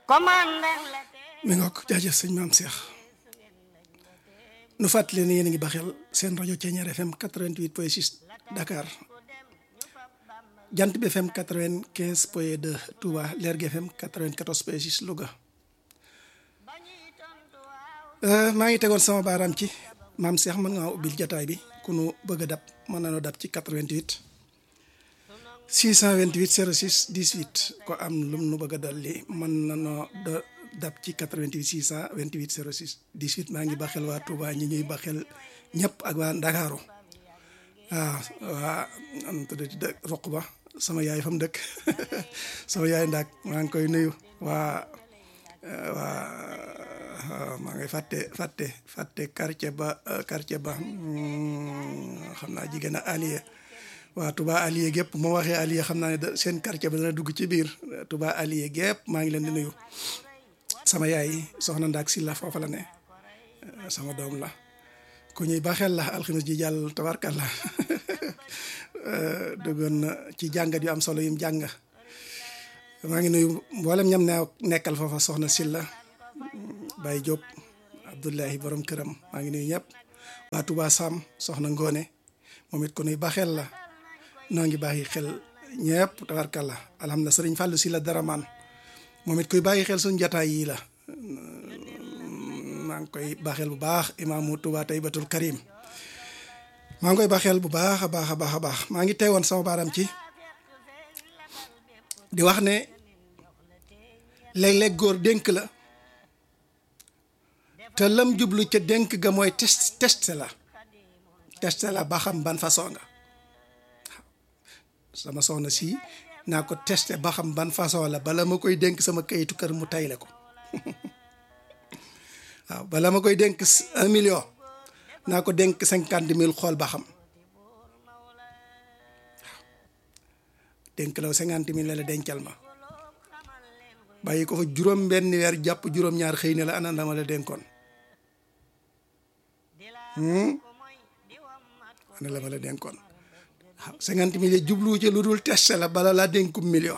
mi nga ko jaajëf sëñ maam Cheikh nu fàttali ne yéen a ngi baxel seen rajo Thiéniere FM 88 point 6 Dakar jant bi FM 95 point 2 Touba Lergui FM 94 point 6 Louga maa ngi tegoon sama baaraam ci maam Cheikh mën nga ubbil jataay bi ku nu bëgg a dab mën na noo dab ci 88 628 06 18 ko am lum nu bëgg a dolli mën na noo dab ci 88 628 06 18 maa ngi baxel waa Touba ñi ñuy baxel ñëpp ak waa Ndakaaru waaw waa am tuddati dë roq ba sama yaay fa mu dëkk sama yaay ndaak maa ngi koy nuyu waa waa maa ngi fàtte fàtte fàtte quartier ba quartier ba xam naa jigéen a allié waa Touba allié gépp moo waxee allié xam naa ne seen quartier ba dana dugg ci biir Touba allié gépp maa ngi leen di nuyu sama yaay soxna Ndaak Silla foofa la ne sama doom la ku ñuy baaxeel la alxames ji jàll tabarkalla duggoon na ci jàngat yu am solo yim jàng maa ngi nuyu mboolem ñam ne nekkal foofa soxna Silla Baye Diop Abdullahi borom këram maa ngi nuyu ñëpp waa Touba Sam soxna Ngone moom it ku nuy baaxeel la noo ngi bàyyi xel ñëpp tabarkalla alhamdulilah sëriñ Fallou Silla Daraman moom it kuy bàyyi xel suñu jataay yii la maa ngi koy baaxeel bu baax imaamu Touba Taybatul Karim maa ngi koy baaxeel bu baax a baax a baax a baax maa ngi teewoon sama baaram ci di wax ne léeg-léeg góor dénk la te lam jublu ca dénk ga mooy test testé la testé la ba xam ban façon nga sama soxna si naa ko testé ba xam ban façon la bala ma koy dénk sama kayitu kër mu tayle ko waaw bala ma koy dénk un million naa ko dénk cinquante mille xool ba xam waaw dénk la cinquante mille la dencal ma bàyyi ko fa juróom benn weer jàpp juróom-ñaar xëy na la ana dama la dénkoon ana la ma la dénkoon waaw cinquante mille jublu ci lu dul testé la bala laa dénkum million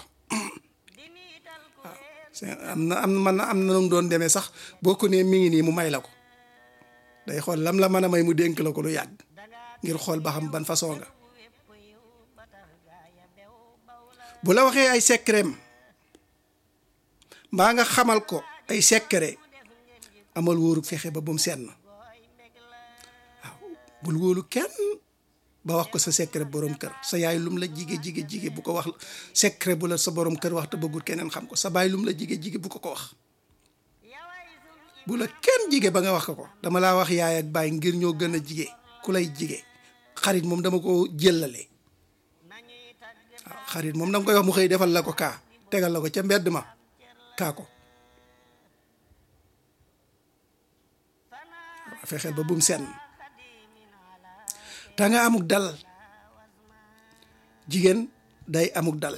waaw am na am man am na nu doon demee sax boo ko nee mi ngi nii mu may la ko day xool lam la mën a may mu dénk la ko lu yàgg ngir xool ba xam ban façon nga bu la waxee ay secret mbaa nga xamal ko ay secret amal wóoru fexe ba bu mu senn waaw bul wóolu kenn ba wax ko sa secret borom kër sa yaay lum la jige jige jige bu ko wax secret bu la sa borom kër wax te bëggul keneen xam ko sa baay lum la jige jige bu ko ko wax bu la kenn jige ba nga wax ko ko dama laa wax yaay ak baay ngir ñoo gën a jige ku lay jige xarit moom dama ko jëllale waaw xarit moom danga koy wax mu xëy defal la ko kaa tegal la ko ca mbedd ma kaa ko fexeel ba bum senn ta nga amuk dal jigéen day amuk dal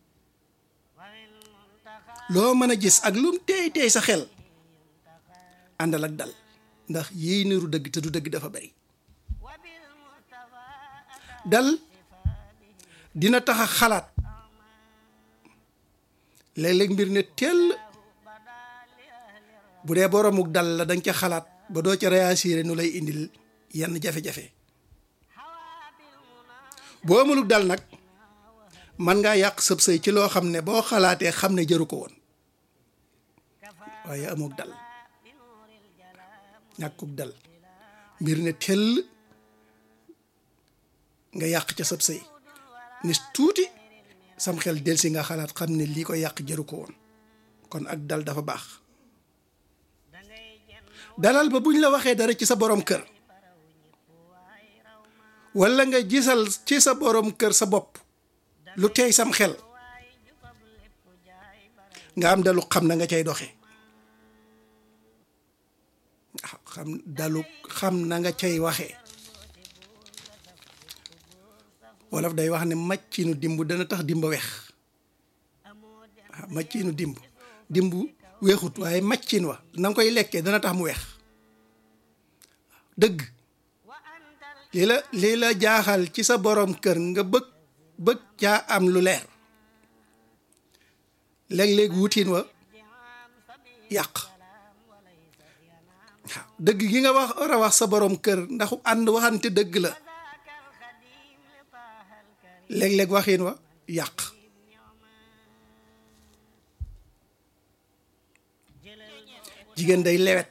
loo mën a gis ak lum teey teey sa xel àndal ak dal ndax yiy niru dëgg te du dëgg dafa bari dal dina tax a xalaat léeg-léeg mbir ne tell bu dee boromuk dal la danga ca xalaat ba doo ca réagir nu lay indil yenn jafe-jafe boo amuluk dal nag man ngaa yàq sëb sëy ci loo xam ne boo xalaatee xam ne jëru ko woon waaye amuk dal ñàkkuk dal mbir ne tell nga yàq ca sëb sëy ni tuuti sam xel del si nga xalaat xam ne lii ko yàq jëru ko woon kon ak dal dafa baax dalal ba buñ la waxee dara ci sa borom kër walla nga gisal ci sa borom kër sa bopp lu teey sam xel nga am dalu xam na nga cay doxe xam dalu xam na nga cay waxee wolof day wax ne màccinu dimb dana tax dimba weex waaw màccinu dimb dimb weexut waaye màccin wa na nga koy lekkee dana tax mu weex dëgg lii la lii la jaaxal ci sa borom kër nga bëgg bëgg caa am lu leer léeg-léeg wutiin wa yàq waaw dëgg gi nga wax war a wax sa borom kër ndax ànd waxante dëgg la léeg-léeg waxin wa yàq jigéen day lewet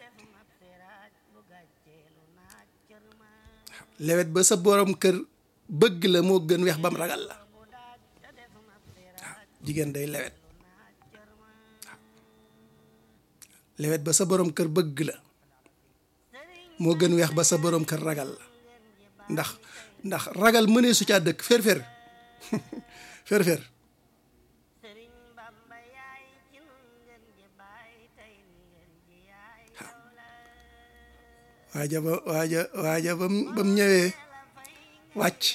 lewet ba sa borom kër bëgg la moo gën weex bam ragal la waaw jigéen day lewet waaw lewet ba sa borom kër bëgg la moo gën weex ba sa borom kër ragal la ndax ndax ragal mënee su caa dëkk fér-fér fér-fér waaja ba waaja waaja bam ba mu ñëwee wàcc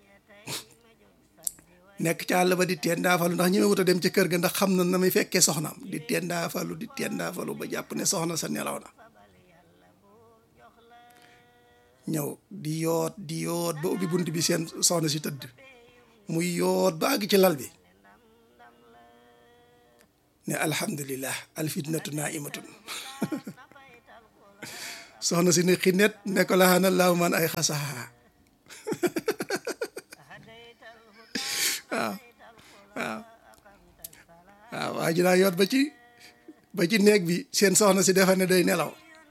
nekk ca àll ba di teen daafalu ndax ñëwee wut a dem ci kër ga ndax xam na na muy fekkee soxnaam di teen daafalu di teen daafalu ba jàpp ne soxna sa nelaw na ñëw di yoot di yoot ba ubbi bunt bi seen soxna si tëdd muy yoot ba àgg ci lal bi ne alhamdulillah alfitnatu naimatun soxna si ne xinet ne ko laxana laahu man ay xasaxa waaw waaw waaw waa ji daa yoot ba ci ba ci néeg bi seen soxna si defa ne day nelaw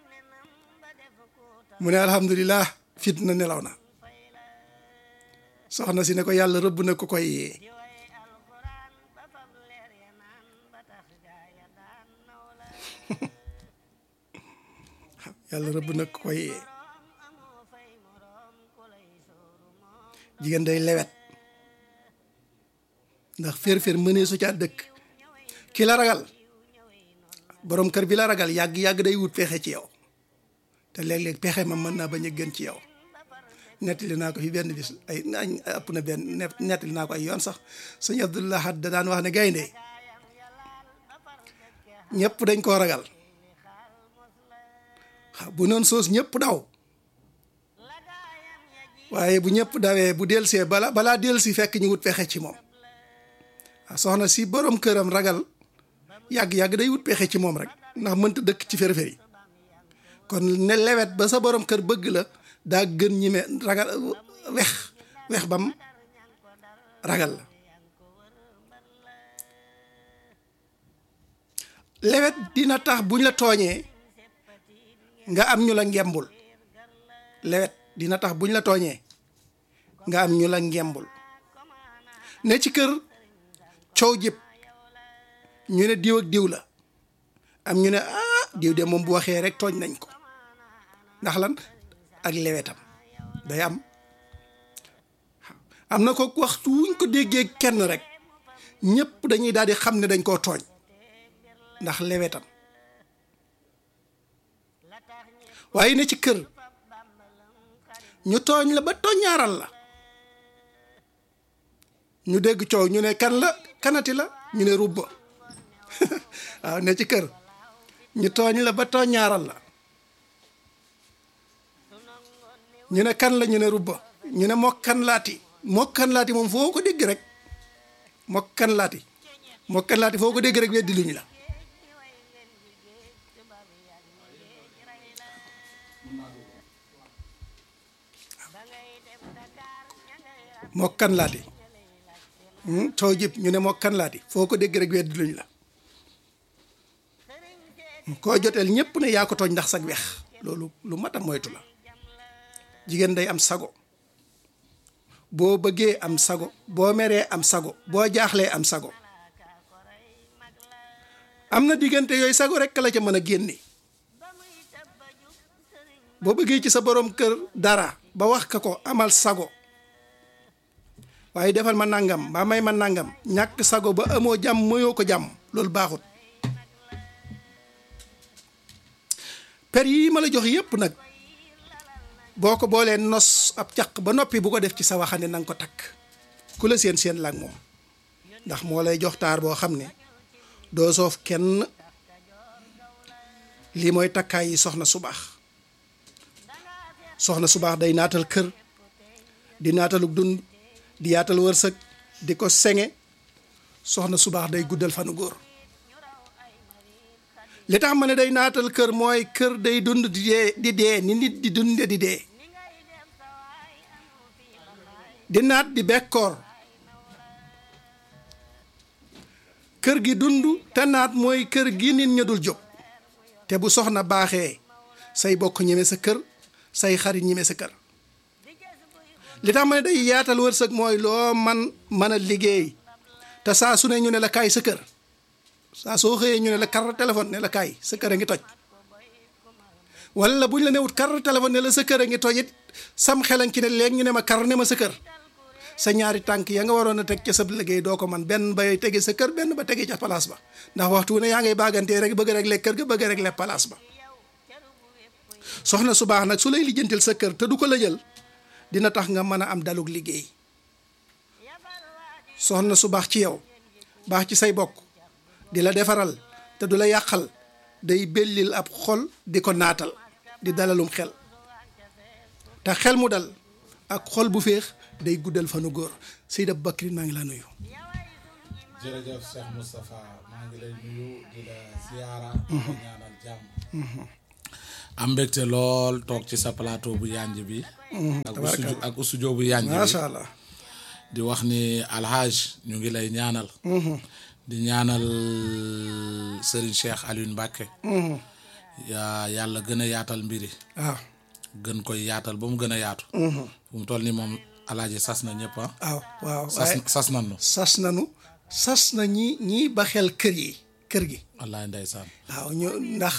mu ne alhamdulilah fitna nelaw na soxna si ne ko yàlla rëbb na ko koy yee yàlla rëbb na ko koy yee jigéen day lewet ndax fér-fér mënee su caa dëkk ki la ragal borom kër bi la ragal yàgg-yàgg day wut pexe ci yow te léeg-léeg pexe ma mën naa bañ a gën ci yow nettali naa ko fi benn bis ay nañ ëpp na benn nettali naa ko ay yoon sax sëñ Abdullah Had da daan wax ne gaynde ñëpp dañ koo ragal bu noonu soos ñëpp daw waaye bu ñëpp dawee bu delsee bala balaa delsi fekk ñu wut pexe ci moom waaw soxna si borom këram ragal yàgg-yàgg day wut pexe ci moom rek ndax mënta dëkk ci feri-feri kon ne lewet ba sa borom kër bëgg la daa gën ñi me ragal wex wex bam ragal la lewet dina tax buñ la tooñee nga am ñu la ngembul lewet dina tax buñ la tooñee nga am ñu la ngembul ne ci kër coow jëpp ñu ne diw ak diw la am ñu ne ah diw de moom bu waxee rek tooñ nañ ko ndax lan ak lewetam day am am na ko waxtu wuñ ko déggee kenn rek ñëpp dañuy daal di xam ne dañ koo tooñ ndax lewetam waaye ne ci kër ñu tooñ la ba tooñaaral la ñu dégg coow ñu ne kan la kanati la ñu ne rubba waaw ne ci kër ñu tooñ la ba tooñaaral la ñu ne kan la ñu ne rubba ñu ne mokkan laati mokkan laati moom foo ko dégg rek mokkan laati mokkan laati foo ko dégg rek weddi luñ la mokkan laati coow jëpp ñu ne mokkan laati foo ko dégg rek weddi luñ la koo joteel ñëpp ne yaa ko tooñ ndax sag wex loolu lu mat a moytu la jigéen day am sago boo bëggee am sago boo meree am sago boo jaaxlee am sago am na diggante yooyu sago rek la ca mën a génne boo bëggee ci sa borom kër dara ba wax ka ko amal sago waaye defal ma nangam ba may ma nangam ñàkk sago ba amoo jàmm moyoo ko jàmm loolu baaxut per yii ma la jox yépp nag boo ko boolee nos ab caq ba noppi bu ko def ci sa waxande na nga ko takk ku la seen seen laag moom ndax moo lay jox taar boo xam ne doo soof kenn lii mooy takkaay yi soxna su baax soxna su baax day naatal kër di naataluk dund di yaatal wërsëg di ko senge soxna su baax day guddal fanu góor li tax ma ne day naatal kër mooy kër day dund di dee di dee ni nit di dunde di dee di naat di bekkoor kër gi dund te naat mooy kër gi nit ña dul jóg te bu soxna baaxee say bokk ñeme sa kër say xarit ñeme sa kër li tax ma ne day yaatal wërsëg mooy loo man mën a liggéey te saa su ne ñu ne la kaay sa kër saa soo xëyee ñu ne la kar téléphone ne la kaay sa kër a ngi toj wala bu ñu la newut kar téléphone ne la sa kër a ngi toj it sam xelan ci ne léegi ñu ne ma kar ne ma sa kër sa ñaari tànk ya nga waroon a teg ca sa liggéey doo ko man benn bay tege sa kër benn ba tege ca place ba ndax waxtu wu ne yaa ngay baagantee rek bëgg rek lekk kër ga bëgg rek lekk place ba soxna su baax nag su lay lijjantil sa kër te du ko la jël dina tax nga mën a am dalug liggéey soxna su baax ci yow baax ci say bokk di la defaral te du la yàqal day bellil ab xol di ko naatal di dalalum xel te xel mu dal ak xol bu féex day guddal fanu góor Seyda Bakri maa ngi laa nuyu. jërëjëf Cheikh Moustapha maa ngi lay nuyu di la ziyaara di la ñaanal jàmm am mbégte lool toog ci sa plateau bu yanj bi ak usujo ak usujo bu yanj bi macha allah. di wax ni alhaj ñu ngi lay ñaanal di ñaanal Serigne Cheikh Alioune Mbacke yaa yàlla gën a yaatal mbiri waaw gën koy yaatal ba mu gën a yaatu fu mu toll ni moom alaaji sas na ñëpp ah waaw waaw sas waaye sas nan nu sas nanu sas na ñi ñi ba xel kër yi kër gi wallaay ndeysaan waaw ñu ndax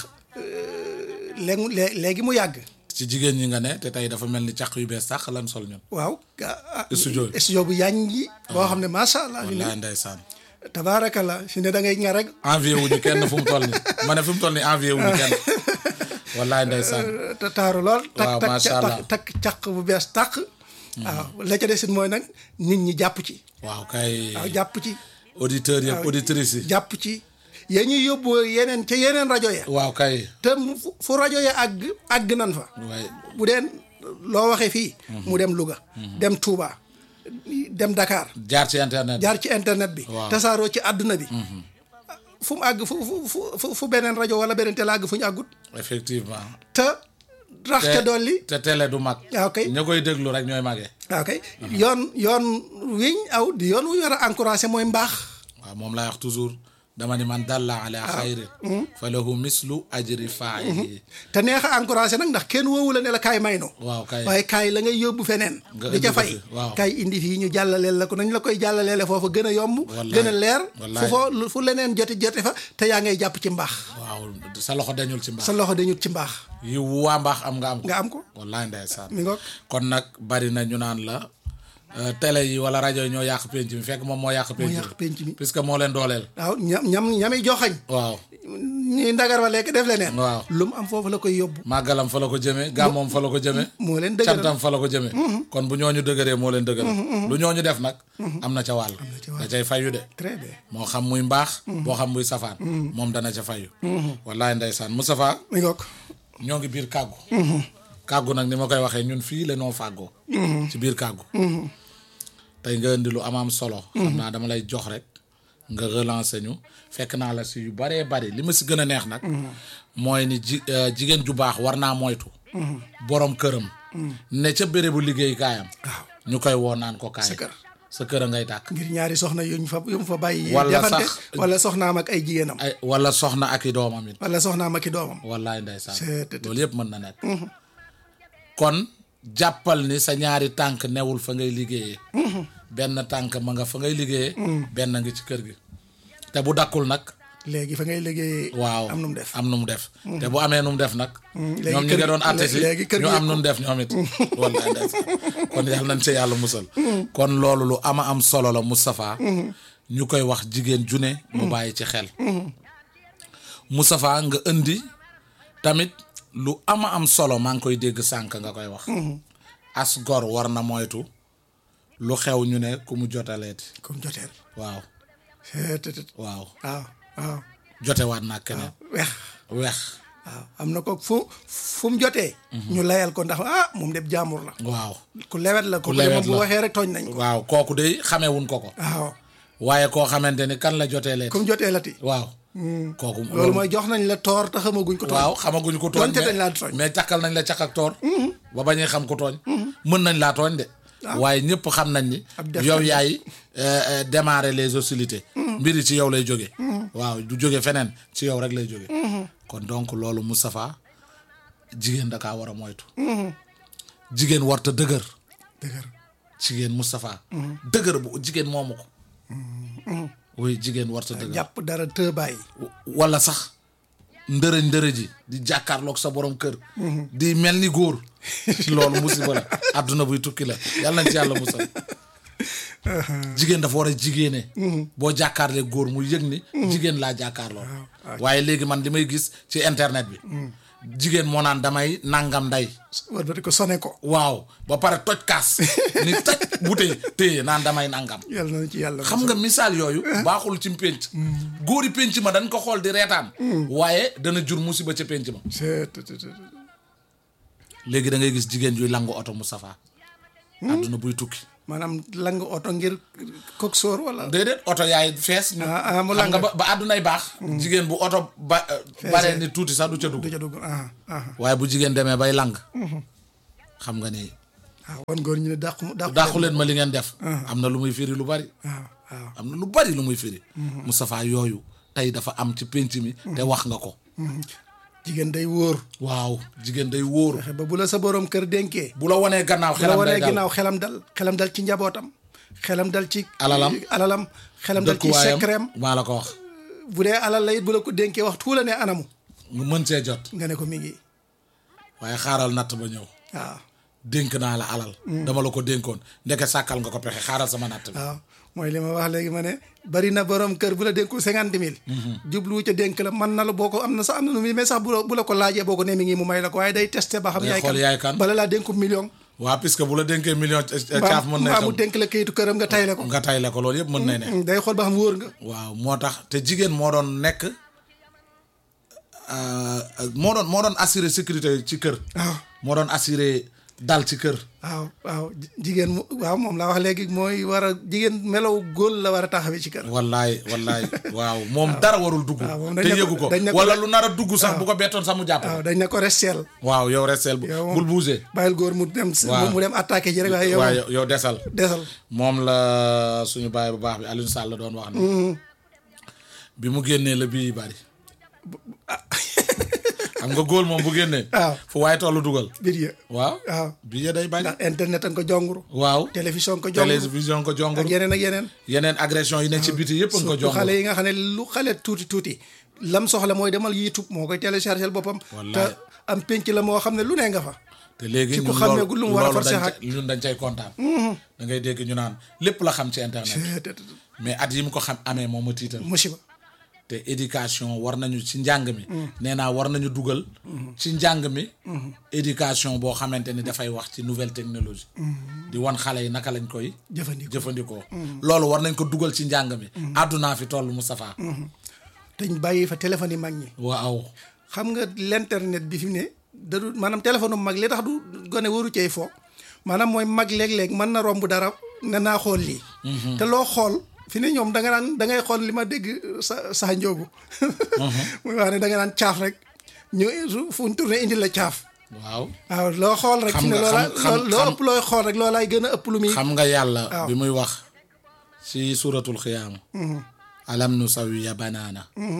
léegi léegi mu yàgg ci jigéen ñi nga ne te tey dafa mel ni càq yu bees sax lan sol ñun waaw Studio bi. studio bu yaañ ji boo xam ne macha allah fi ne wallaay ndeysaan tabaarakallah fi ne da ngay ña rek envié wuñu kenn fu mu toll ni ma ne fu mu toll ni envié wuñu kenn wallaay ndeysaan te taaru lool tak Waaw, tak macha tak allah. tak caq bu bees tàq waaw la ca desit mooy nag nit ñi jàpp ci waaw kay waaw jàpp ci auditeurs yëpp auditrices yi jàpp ci ya ñuy yóbbu yeneen ca yeneen rajo ya waaw kay te mu- fu- fu rajo ya àgg àgg nan fa waaye bu dee loo waxee fii mu dem Louga dem Touba dem Dakar jaar ci internet jaar ci internet bi Waaw. tasaaroo ci àdduna bi fu mu àgg fu fu fu fu beneen rajo wala beneen télé àgg fu ñu àggut effectivement te rax ca dolli te télé du mag waaw kay ña koy déglu rek ñooy magee waaw kay yoon yoon wiñ aw di yoon wu ñu war a encouragé mooy mbaax waaw moom laay wax toujours dama ni man dalla ala xayrin fa lahu mislu ajri faa'ilihi te neex a encouragé nag ndax kenn woowu la ne la kaay may no waaw kay waaye kaay la ngay yóbbu feneen Nga di indi ca ko fay fi, waaw. kaay indi fii ñu jàllaleel la ko nañ la koy jàllaleele foofu gën a yomb Wallaay, gën a leer fu wallaay. foo fu leneen joti jote fa te yaa ngay jàpp ci mbaax waaw sa loxo dañul ci mbaax sa loxo dañut ci mbaax yi waa mbaax am nga am ko nga am ko wallaay ndeysaan mi ngoog kon nag bari na ñu naan la euh, télé yi wala rajo yi ñoo yàq penc mi fekk moom moo yàq penc yàq penc mi. puisque moo leen dooleel waaw ñam ñam ñami joxañ waaw ñuy ndagar wa lekk def leneen waaw lu mu am foofu la koy yóbbu màggalam fa la ko jëmee gàmmoom fa la ko jëmee moo leen dëgëral cantam fa la ko jëmee kon bu ñooñu dëgëree moo leen dëgëral lu ñooñu def nag am na ca wàll da cay fayu de très bien moo xam muy mbaax boo xam muy safaan moom dana ca fayu wallaay ndeysaan Moustapha mi ngoog ñoo ngi biir kàggu kàggu nag ni ma koy waxee ñun fii la noo fàggoo ci biir kàggu tey nga indi lu am am solo xam naa dama lay jox rek nga relancer ñu fekk naa la si yu baree bari li ma si gën a neex nag mooy ni ji euh, jigéen ju baax war naa moytu borom këram ne ca bérébu liggéeykaayam waaw ñu koy woo naan ko kaay sa kër sa kër a ngay tàkk ngir ñaari soxna yuñ fa yu mu fa bàyyi Wala jafante sax- wala soxnaam ak ay jigéenam ay wala soxna ak i doomam it wala soxnaam ak i doomam wallaay ndeysaan C'est- c'est- loolu yëpp mën na nekk kon jàppal ni sa ñaari tànk newul fa ngay liggéeyee benn tànk ma nga fa ngay liggéeyee benn ngi ci kër gi te bu dakkul nag léegi fa ngay liggéey waaw am nu mu def am nu mu def te bu amee nu mu def nag léegi ñoom ñi kër nga gi- doon atte si léegi kër ñu gi am nu mu def ñoom it wallaay ndeysaan kon yàlla nañ ci yàlla musal kon loolu lu ama am solo la Moustapha ñu koy wax jigéen june mu bàyyi ci xel Moustapha nga indi tamit lu ama am solo maa ngi koy dégg sànk nga koy wax as gor war na moytu lu xew ñu ne ku mu jotaleeti comme joteel waaw c'est tout waaw waaw waaw jotewaat naa keneen weex weex waaw am na ko fu fu mu jotee ñu layal ko ndax ah moom de jaamur la waaw ku lewet la ko lewet moom bu la. waxee rek tooñ nañ ko waaw kooku de xamewuñ ko ko waaw waaye koo xamante ni kan la jotee leet comme jotee la ti waaw kooku loolu mooy jox nañ la toor te xamaguñ ko. waaw xamaguñ ko tooñ donte mais- dañ laa tooñ. mais càkkal nañ la càkk ak toor ba bañee xam ko tooñ mën nañ laa tooñ de waaye ñëpp xam nañ ni Ab def yow nañ. yaay euh, euh, démarrer les hostilités mbiri ci yow lay jóge waaw du jóge feneen ci yow rek lay jóge kon donc loolu Moustapha jigéen da kaa war a moytu jigéen warta dëgër dëgër jigéen Moustapha dëgër bu jigéen moomu ko oui jigéen warta dëgër jàpp dara të bàyyi. wala sax ndërëj ndërëji di jàkkaarloog sa borom kër di mel ni góor loolu musiba la àdduna buy tukki la yàlla nañ ci yàlla musal jigéen dafa war a jigéene boo jàkkaarlee góor mu yëg ni jigéen laa jàkkaarloo waaye léegi man li may gis ci internet bi jigéen moo naan damay nangam nday war ba di ko sone ko. waaw ba pare toj kaas ni toj butee téye naan damay nangam yàlla na ci yàlla. xam nga misaal yooyu baaxul ci pénc góori pénc ma dañ ko xool di reetaan waaye dana jur musiba ca pénc ma c'est tout, tout, tout. léegi da ngay gis jigéen yuy langu oto Moustapha àdduna buy tukki maanaam lang oto ngir kok sóor wala. déedéet oto yaay fees ñu Ah, ah, mu xam nga lang. ba ba àddunay baax jigéen bu oto ba baree ni tuuti sax du ca du dugg ca dugg ah ah waaye bu jigéen demee bay lang xam nga ni waaw wan góor ñu ne dàqu dàqu. dàqu leen ma li ngeen def am na lu muy firi lu bari waaw waaw. am na lu bari lu muy firi Moustapha yooyu tey dafa am ci pénc mi te wax nga ko jigéen day wóor. waaw jigéen day wóoru fexe ba bu la sa borom kër dénkee. bu la wanee gannaaw bu la xelam day wanee dal ginnaaw xelam dal xelam dal ci njabootam. xelam dal ci. Alalam. alalam. xelam dal ci dëkkuwaayam secretam. maa la ko wax bu dee alal la it bu la ko dénkee waxtu la ne anamu. mu mën see jot nga ne ko mi ngi waaye xaaral natt ba ñëw waaw. dénk naa la alal dama la ko dénkoon ndeke sàkkal nga ko pexe xaaral sama natt bi waaw mooy li ma wax léegi ma ne bari na borom kër bu la dénku cinquante mille jublu ca dénk la man na la boo ko am na sax am na nu muy mais sax bu la bu la ko laajee boo ko ne mi ngi mu may la ko waaye day testé ba xam Day yaay xool yaay kan. bala laa dénku million waa puisque bu la dénkee million caaf mën na mbaa mu xam dénk la kayitu këram nga tayle ko nga tay la ko loolu yëpp mën na ne day xool ba xam wóor nga waaw moo tax te jigéen moo doon nekk euh, moo doon moo doon assurer sécurité ci kër waaw moo doon assurer dal ci kër waaw waaw ji- jigéen mu waaw moom laa wax léegi mooy war a jigéen melaw góol la war a taxawee ci kër wallaay wallaay waaw moom dara warul dugg waaw moom dañ te ne ko- yëgu ko dañ ne ko- wala lu nar a dugg sax bu ko bettoon sax mu jàpp waaw dañ ne ko resteel waaw yow restel bu yow moom- bul bouger bàyyil góor mu dem Waaw. mu dem attaqué ji rek waaye yow waaye yow desal desal moom la suñu baay bu baax bi Alioune Sall la doon wax ne bi mu génnee la bii bari xam nga góol moom bu génnee waaw fu waaye tollu dugal biir ya waaw waaw bii ya day bari ndax internet a nga ko jonguru waaw télévision ko jonguru télévision ko ak jongul yeneen ak yeneen yeneen agression yi ne ci biti yëpp nga ko surtout xale jongul yi nga xam ne lu xale tuuti tuuti lam soxla mooy demal YouTube moo koy téléchargel boppam te Wallaay. am penc la moo xam ne lu ne nga fa te léegi ci ku ñun xamee loolu gu lu mu war a loolu forcer dañ ak- ca- ñun dañ cay kontaan da ngay dégg ñu naan lépp la xam ci internet mais at yi mu ko xam amee moom ma tiital musiba te éducation war nañu ci njàng mi nee naa war nañu dugal ci njàng mi éducation boo xamante ni dafay wax ci nouvelle technologie di wan xale yi naka lañ koy jëfandikoo jëfandikoo loolu war nañ ko dugal ci njàng mi àddunaa fi toll Moustapha te ñu bàyyi fa téléphone yi mag ñi waaw xam nga l'internet bi fi mu ne da du maanaam téléphone bu mag li tax du gone waru cey fo maanaam mooy mag léeg-léeg mën na romb dara ne naa xool lii te loo xool fi ne ñoom da nga naan da ngay xool li ma dégg sa sa njóogu muy wax ne da nga naan caaf rek ñu su- fu ñu tourné indi la caaf waaw waaw loo xool rek Xam fi ne nga- loola xam- xam- loo loo xam- ëpp looy xool rek loolaay gën a ëpp lu muy xam nga yàlla waaw. bi muy wax ci suratul xiyaama alam nu sawiya banaana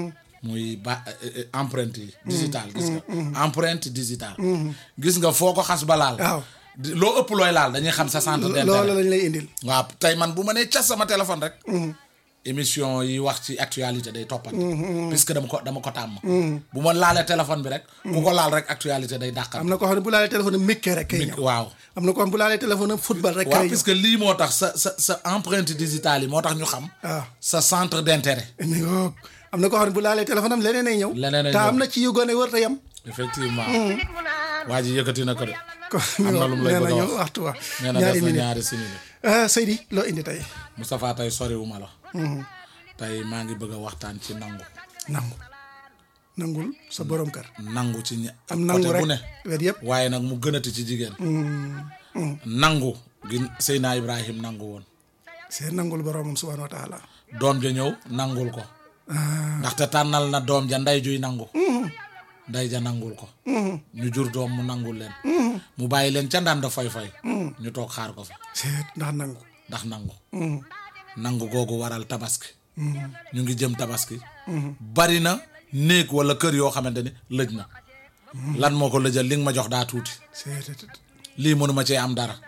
muy ba eh, eh, empreinte yi digital gis nga empreinte digital gis nga foo ko xas ba laal waaw di- loo ëpp looy laal dañuy xam sa centre loola d'intérêt lañ lay indil waaw tey man bu ma nee cas sama téléphone rek émission yi wax ci actualité day toppante puisque dama ko dama ko tàmm bu ma laalee téléphone bi rek ku ko laal rek actualité day dàqal am na koo xam ne bu laalee téléphone am mikkee rek kay ñëw waaw am na koo xam ne bu laalee téléphone am football rek waaw kay ñëw puisque lii moo tax sa sa sa empreinte digitale yi moo tax ñu xam waaw sa centre d'intérêt mi ngoog am na koo xam ne bu laalee téléphone am leneen ay ñëw Leneen ay te ñëw. am na ci yu gone wër te yem effectivement waa ji yëkkati na ko de kon Am na lu mu lay nee bëgg a nañu wax. waxtu wa nee na ñaari def na minute ñaari simili ah Seydi loo indi tey Moustapha tey soriwuma la tey maa ngi bëgg a waxtaan ci nangu nangu nangul sa borom kër nangu ci ña am nangu côté rek bu ne wet yëpp waaye nag mu gënati ci jigéen nangu gi Seyna Ibrahim nangu woon c'est nangul boromam subhanahu wa taala doom ja ñëw nangul ko ndaxte tànnal na doom ja nday juy nangu nday ja nangul ko ñu jur doom mu nangul leen mu bàyyi leen ca ndànd foy foy ñu toog xaar ko fi seet ndax nangu ndax nangu nangu googu waral tabaski ñu ngi jëm tabaski bari na néeg wala kër yoo xamante ni lëj na lan moo ko lëjal li nga ma jox daa tuuti seet lii mënuma cee am dara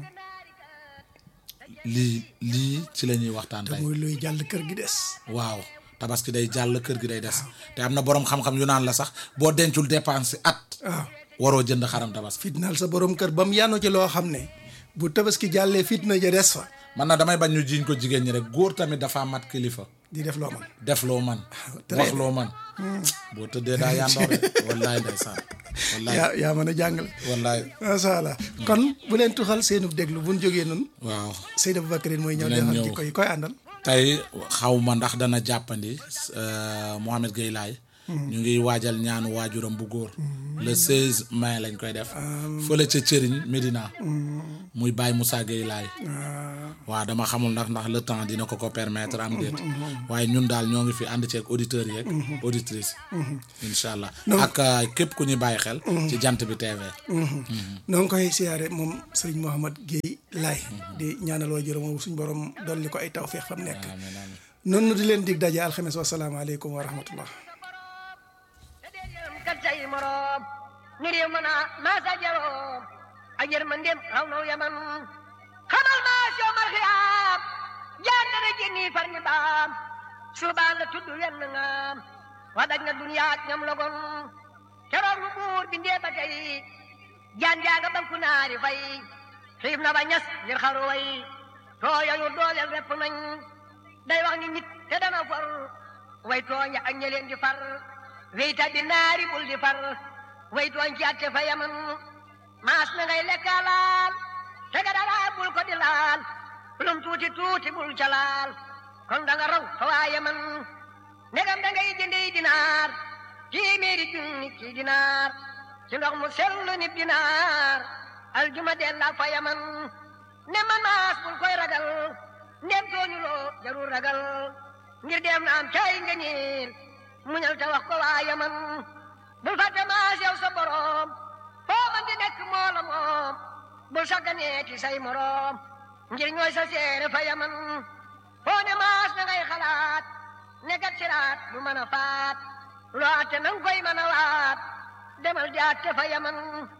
lii lii ci la ñuy waxtaan te tey muy luy jàll kër gi des waaw tabaski day jàll kër gi day des te am na boroom xam-xam yu naan la sax boo dencul dépense at waaw waroo jënd xaram tabaski fitnaal sa borom kër ba mu yanu ci loo xam ne bu tabaski jàllee fitna ja des fa man na damay bañ ñu jiiñ ko jigéen ñi rek góor tamit dafa mat kilifa di def loo man def loo man très wax bien. loo man boo tëddee daa yandoor de wallaay ndeysaan wallaay yaa yaa mën a jàngale wallaay macha allah kon bu leen tuxal seenu déglu bu ñu jógee noonu waaw Seydou Aboubacarine mooy ñëw Dinañ defal ñëw. jikko yi koy àndal tey xaw ma ndax dana jàppandi euh, Mohamed Gueye Laye ñu ngi waajal ñaanu waajuram bu góor le 16 mai lañ koy def fële ca Cëriñ Médina muy Baye Moussa Gueye Laye waaw dama xamul ndax ndax le temps dina ko ko permettre am déet waaye ñun daal ñoo ngi fi ànd ceeg auditeurs yeeg auditrices incha allah ak euh, képp ku ñuy bàyyi xel ci jant bi TV noo ngi koy siyaare moom sëriñ Mouhamad Guèye Laye di ñaanal waa jërëm suñ borom dolli ko ay tawféex fa mu nekk amiin amiin noonu di leen dig daje alxames wasalaamaaleykum wa rahmatullah kat say moroom ni réew mën a maasa jaroom ak yërmandeem raw naw yaman xamal maas yowmal xiyaam jaar na rek ni far ñi baam suubaan la tudd wenn ngaam wa daj na duniyaat ñam logon keroog lu buur bindee ba tey jaan jaaga banku naari fay xiif na ba ñas ngir xaru way tooyañu dooleel repp nañ day wax ni nit te dana for way tooñ ak ña leen di far wey tabbi naari bul di far way tooñ ci atte fa yaman maas na ngay lekka laal te ga dara bul ko di laal lum tuuti tuuti bul ca laal kon da nga raw fa waa yaman negam da ngay jëndey dinaar téeméeri junni ci dinaar ci ndox mu sellu ni dinaar aljuma dellaa fa yaman ne man maas bul koy ragal ndem tooñuloo jarul ragal ngir dem na am caay nga ñiil muñal te wax ko waa yaman bul fàtte maas yow sa borom foo man di nekk moo la moom bul sagganeeti say moroom ngir ñooy sa seere fa yaman foo ne maas na ngay xalaat ne gat siraat du mën a faat loo atte nang koy mën a waat demal di atte fa yaman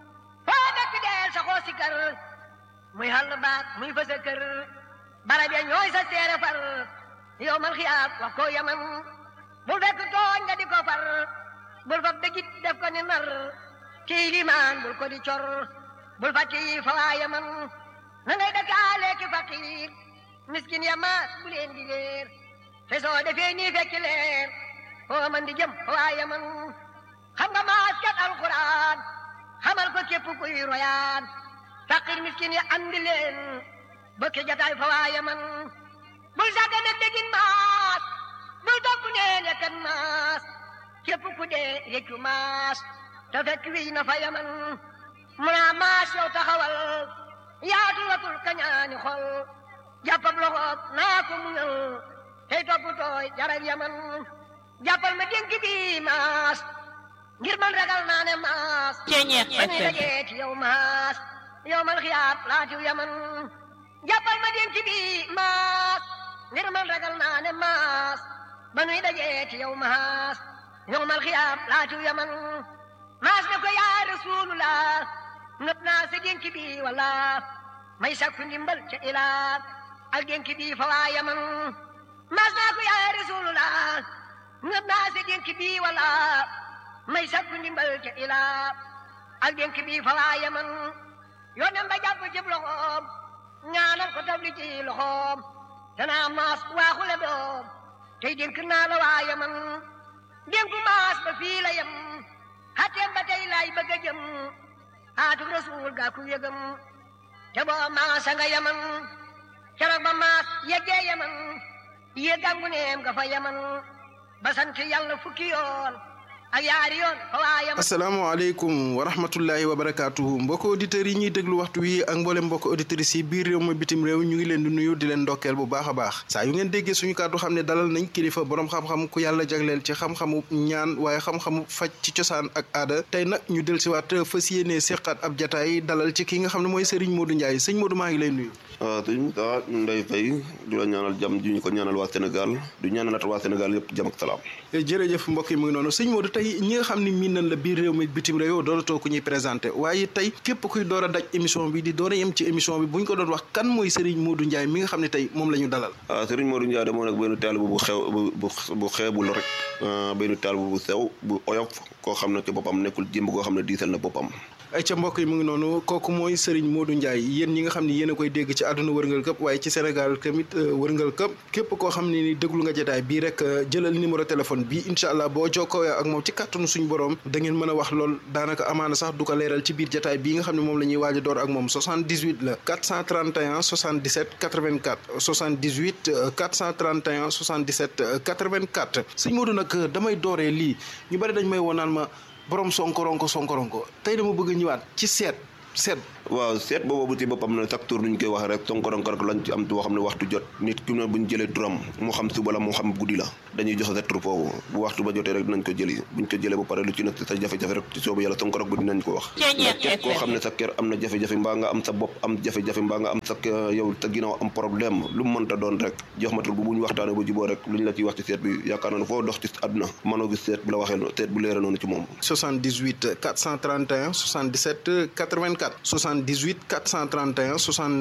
foo nekk deel sa xoo si kër muy xàll baat muy fa sa kër barab ya ñooy sa seere far yow mal xiyaab wax ko yaman bul fekk tooñ nga di ko far bul fab dëggit def ko ni nar kii limaan bul ko di cor bul fàtte yi fa waa yaman na ngay dëkkaale ki faqiir miskin ya maas bu leen di leer te soo defee nii fekki leer foo man di jëm fa waa yaman xam nga maas kat alquran xamal ko képp kuy royaan faqiir miskin ya andi leen bëkki jataay fa waa yaman bul sàgga nag dégin maas bul topp neen ya kan maas képp ku dee réccu maas te fekk wiy na fa yaman mu naa maas yow taxawal yaatu watul kañaani xol jàppab loxoob naa ko muñal tey topp tooy jarab yaman jàppal ma dénk bi maas ngir man ragal naa ne maas Ceeñeex ba ñuy FM. dajee ci yow maas yow mal xiyaab laatiw yaman jàppal ma dénk bi maas ngir man ragal naa ne maas ba nuy dajee ci yow maas yow mal xiyaab laatiw yaman maas ne ko yaa rasulullah nëb naa sa dénk bi wala may sakku ndimbal ca ilaa ak dénk bi fa waa yaman maas naa ko yaa rasulullah nëb naa sa dénk bi wala may sakku ndimbal ca ilaa ak dénk bi fa waa yaman yónneen ba jàpp ci loxoom ñaanal ko tabli ci loxoom danaa maas waaxule doom tey dénk naa la waa yaman dénku maas ba fii la yem xatteem ba tey laay bëgg a jëm xaatuk rasuul gaa ku yëgam te boo maasa nga yaman keroog ba maas yeggee yaman yëggangu neem nga fa yaman ba sant yàlla fukki yoon ak yaari yoon fa waayam asalaamaaleykum wa rahmatullahi wa barakaatuhu mbokk auditeurs yi ñuy déglu waxtu wi ak mboolem mbokk auditrices yi biir réew ma bitim réew ñu ngi leen di nuyu di leen ndokkeel bu baax a baax saa yu ngeen déggee suñu kàddu xam ne dalal nañ kilifa borom xam-xam ku yàlla jagleel ci xam-xamu ñaan waaye xam-xamu faj ci cosaan ak aada tey nag ñu del siwaat fas yéenee seqaat ab jataay dalal ci ki nga xam ne mooy Serigne Modou Ndiaye sëñ Modou maa ngi lay nuyu waaw sëñ Moussa ñu ngi lay fay du la ñaanal jàmm ji ñu ko ñaanal waa Sénégal du ñaanalaat waa Sénégal yëpp jàmm ak salaam jërëjëf mbokk yi mu ngi noonu sëñ Modou tey ñi nga xam ne miin nañ la biir réew mi bitim réew dooratoo ku ñuy présenté waaye tey képp kuy door a daj émission bi di door a yem ci émission bi bu ñu ko doon wax kan mooy Serigne Modou Ndiaye mi nga xam ne tey moom la ñu dalal waaw Serigne Modou Ndiaye de moo nekk benn taalibe bu xew bu bu xeebul rek benn taalibe bu sew bu oyof koo xam ne ci boppam nekkul jëmb koo xam ne diisal na boppam ay ca mbokk yi mu ngi noonu kooku mooy Serigne Modou Ndiaye yéen ñi nga xam ne yéen a koy dégg ci àdduna wërngal këpp waaye ci Sénégal tamit wërngal këpp képp koo xam ne ni déglu nga jotaay bii rek jëlal numéro téléphone bii incha allah boo jokkoo ak moom ci kàttanu suñu borom da ngeen mën a wax lool daanaka amaana sax du ko leeral ci biir jotaay bii nga xam ne moom la ñuy waaj a door ak moom 78 la 431 77 84 78 431 77 84 sëñ Modou nag damay dooree lii ñu bari dañ may woonaan ma borom sonkoronko sonkoronko tey dama bëgg a ñëwaat ci seet seet waaw seet boobu ci boppam ne chaque tour nuñ koy wax rek sonkoronko rek lañ ci am boo xam ne waxtu jot nit ki ne buñ jëlee turam moo xam suba la moo xam guddi la dañuy joxe sa tur foofu bu waxtu ba jotee rek dinañ ko jëli buñ ko jëlee ba pare lu ci nekk sa jafe-jafe rek ci soobu yàlla sonkorok bu dinañ ko wax ndax képp koo xam ne sa kër am na jafe-jafe mbaa nga am sa bopp am jafe-jafe mbaa nga am sa yow sa ginnaaw am problème lu mu mënta doon rek jox ma tur bu buñ waxtaanee bu juboo rek luñ la ciy wax ci seet bi yaakaar naa ne foo dox ci àdduna mënoo gis seet bu la waxee seet bu leera noonu ci moom 78 431 77 84 78 431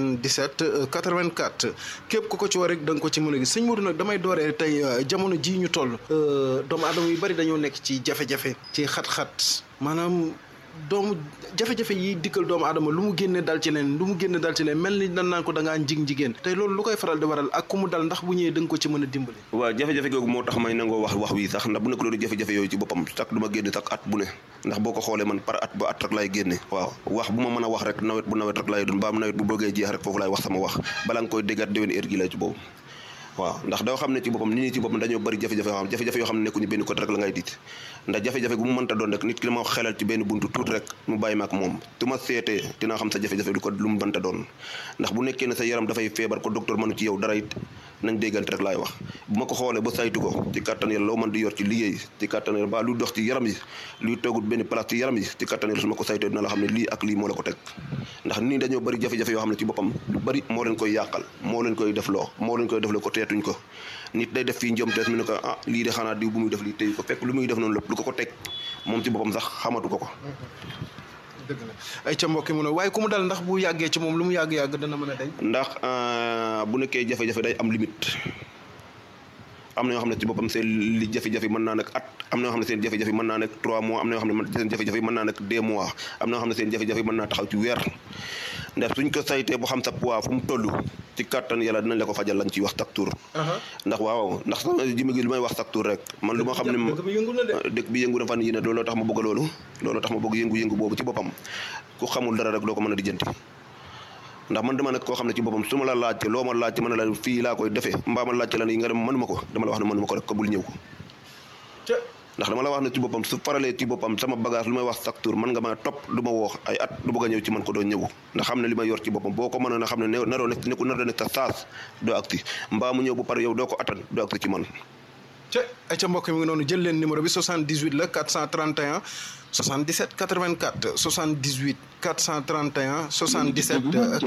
77 84 képp ku ko ci war rek da nga ko ci mën a gis sëñ Modou nag damay dooree tey jamono ji ñu toll doomu aadama yu bari dañoo nekk ci jafe-jafe ci xat-xat maanaam doomu jafe-jafe yi dikkal doomu aadama lu mu génne dal ci leen lu mu génne dal ci leen mel ni dan naan ko da ngaa njig njigéen tey loolu lu koy faral di waral ak ku mu dal ndax bu ñëwee da nga ko ci mën a dimbali waaw jafe-jafe googu moo tax may nangoo wax wax wi sax ndax bu nekk loolu jafe-jafe yooyu ci boppam sax du ma génne sax at bu ne ndax boo ko xoolee man par at ba at rek laay génne waaw wax bu ma mën a wax rek nawet bu nawet rek laay doon ba am nawet bu bëggee jeex rek foofu laay wax sama wax balaa nga koy déggaat déwén heure gi lay ci boobu waaw ndax doo xam ne ci boppam nit ñi ci boppam dañoo bëri jafe-jafe yoo xam jafe-jafe yoo xam ne nekkuñu benn côté rek la ngay diit ndax jafe-jafe gu mu mënta doon rek nit ki dama xelal ci benn buntu tuuti rek mu bàyyi ma ak moom tu ma seetee dinaa xam sa jafe-jafe du ko lu mu mënta doon ndax bu nekkee ne sa yaram dafay feebar ko docteur mënu ci yow dara it nañ déggante rek laay wax bu ma ko xoolee ba saytu ko ci kattan yàlla loo mën di yor ci liggéey ci kattan yàlla ba luy dox ci yaram yi luy toogut benn place ci yaram yi ci kattan yàlla su ma ko saytoo dina la xam ne lii ak lii moo la ko teg ndax nii dañoo bëri jafe-jafe yoo xam ne ci boppam lu bëri moo leen koy yàqal moo leen koy def loo moo leen koy def loo ko teetuñ ko nit day def fii njom tees mi ne ko ah lii de xanaa diw bu muy def lii tey ko fekk lu muy def noonu lépp lu ko ko teg moom ci boppam sax xamatu ko ko dëgg la ay ca mbokki mu ne waaye ku mu dal ndax bu yàggee ci moom lu mu yàgg-yàgg dana mën a dañ ndax bu nekkee jafe-jafe day am limite am na ñoo xam ne ci boppam seen li jafe-jafe mën naa nekk at am na ñoo xam ne seen jafe-jafe mën naa nekk 3 mois am na ñoo xam ne seen jafe-jafe mën naa nekk 2 mois am na ñoo xam ne seen jafe-jafe mën naa taxaw ci weer ndax suñ ko saytee bu xam sa poids fu mu toll ci kàttan yàlla dinañ la ko fajal lañ ciy wax chaque tour ndax waaw ndax sama jimi gi lu may wax chaque tour rek man lu ma xam ne dëkk bi yëngu na fan yi ne looloo tax ma bëgg loolu looloo tax ma bëgg yëngu-yëngu boobu ci boppam ku xamul dara rek doo ko mën a dijjanti ndax man dama nekk koo xam ne ci boppam su ma la laajte loo ma laajte mën na la fii laa koy defee mbaa ma laajte la ne nga dem mënuma ko dama la wax ne mënuma ko rek ko bul ñëw ko ndax dama la wax ne ci boppam su faralee ci boppam sama bagage lu may wax chaque tour mën nga ma topp lu ma woox ay at lu bëgg a ñëw ci man ko doo ñëw ndax xam ne li ma yor ci boppam boo ko mënoon a xam ne naroo nekk nekku nar nekk sa saas doo agsi mbaa mu ñëw bu pare yow doo ko attan doo agsi ci man ca ay ca mbokk mi ngi noonu jël leen numéro bi 78 la 431 77 84 78 431 77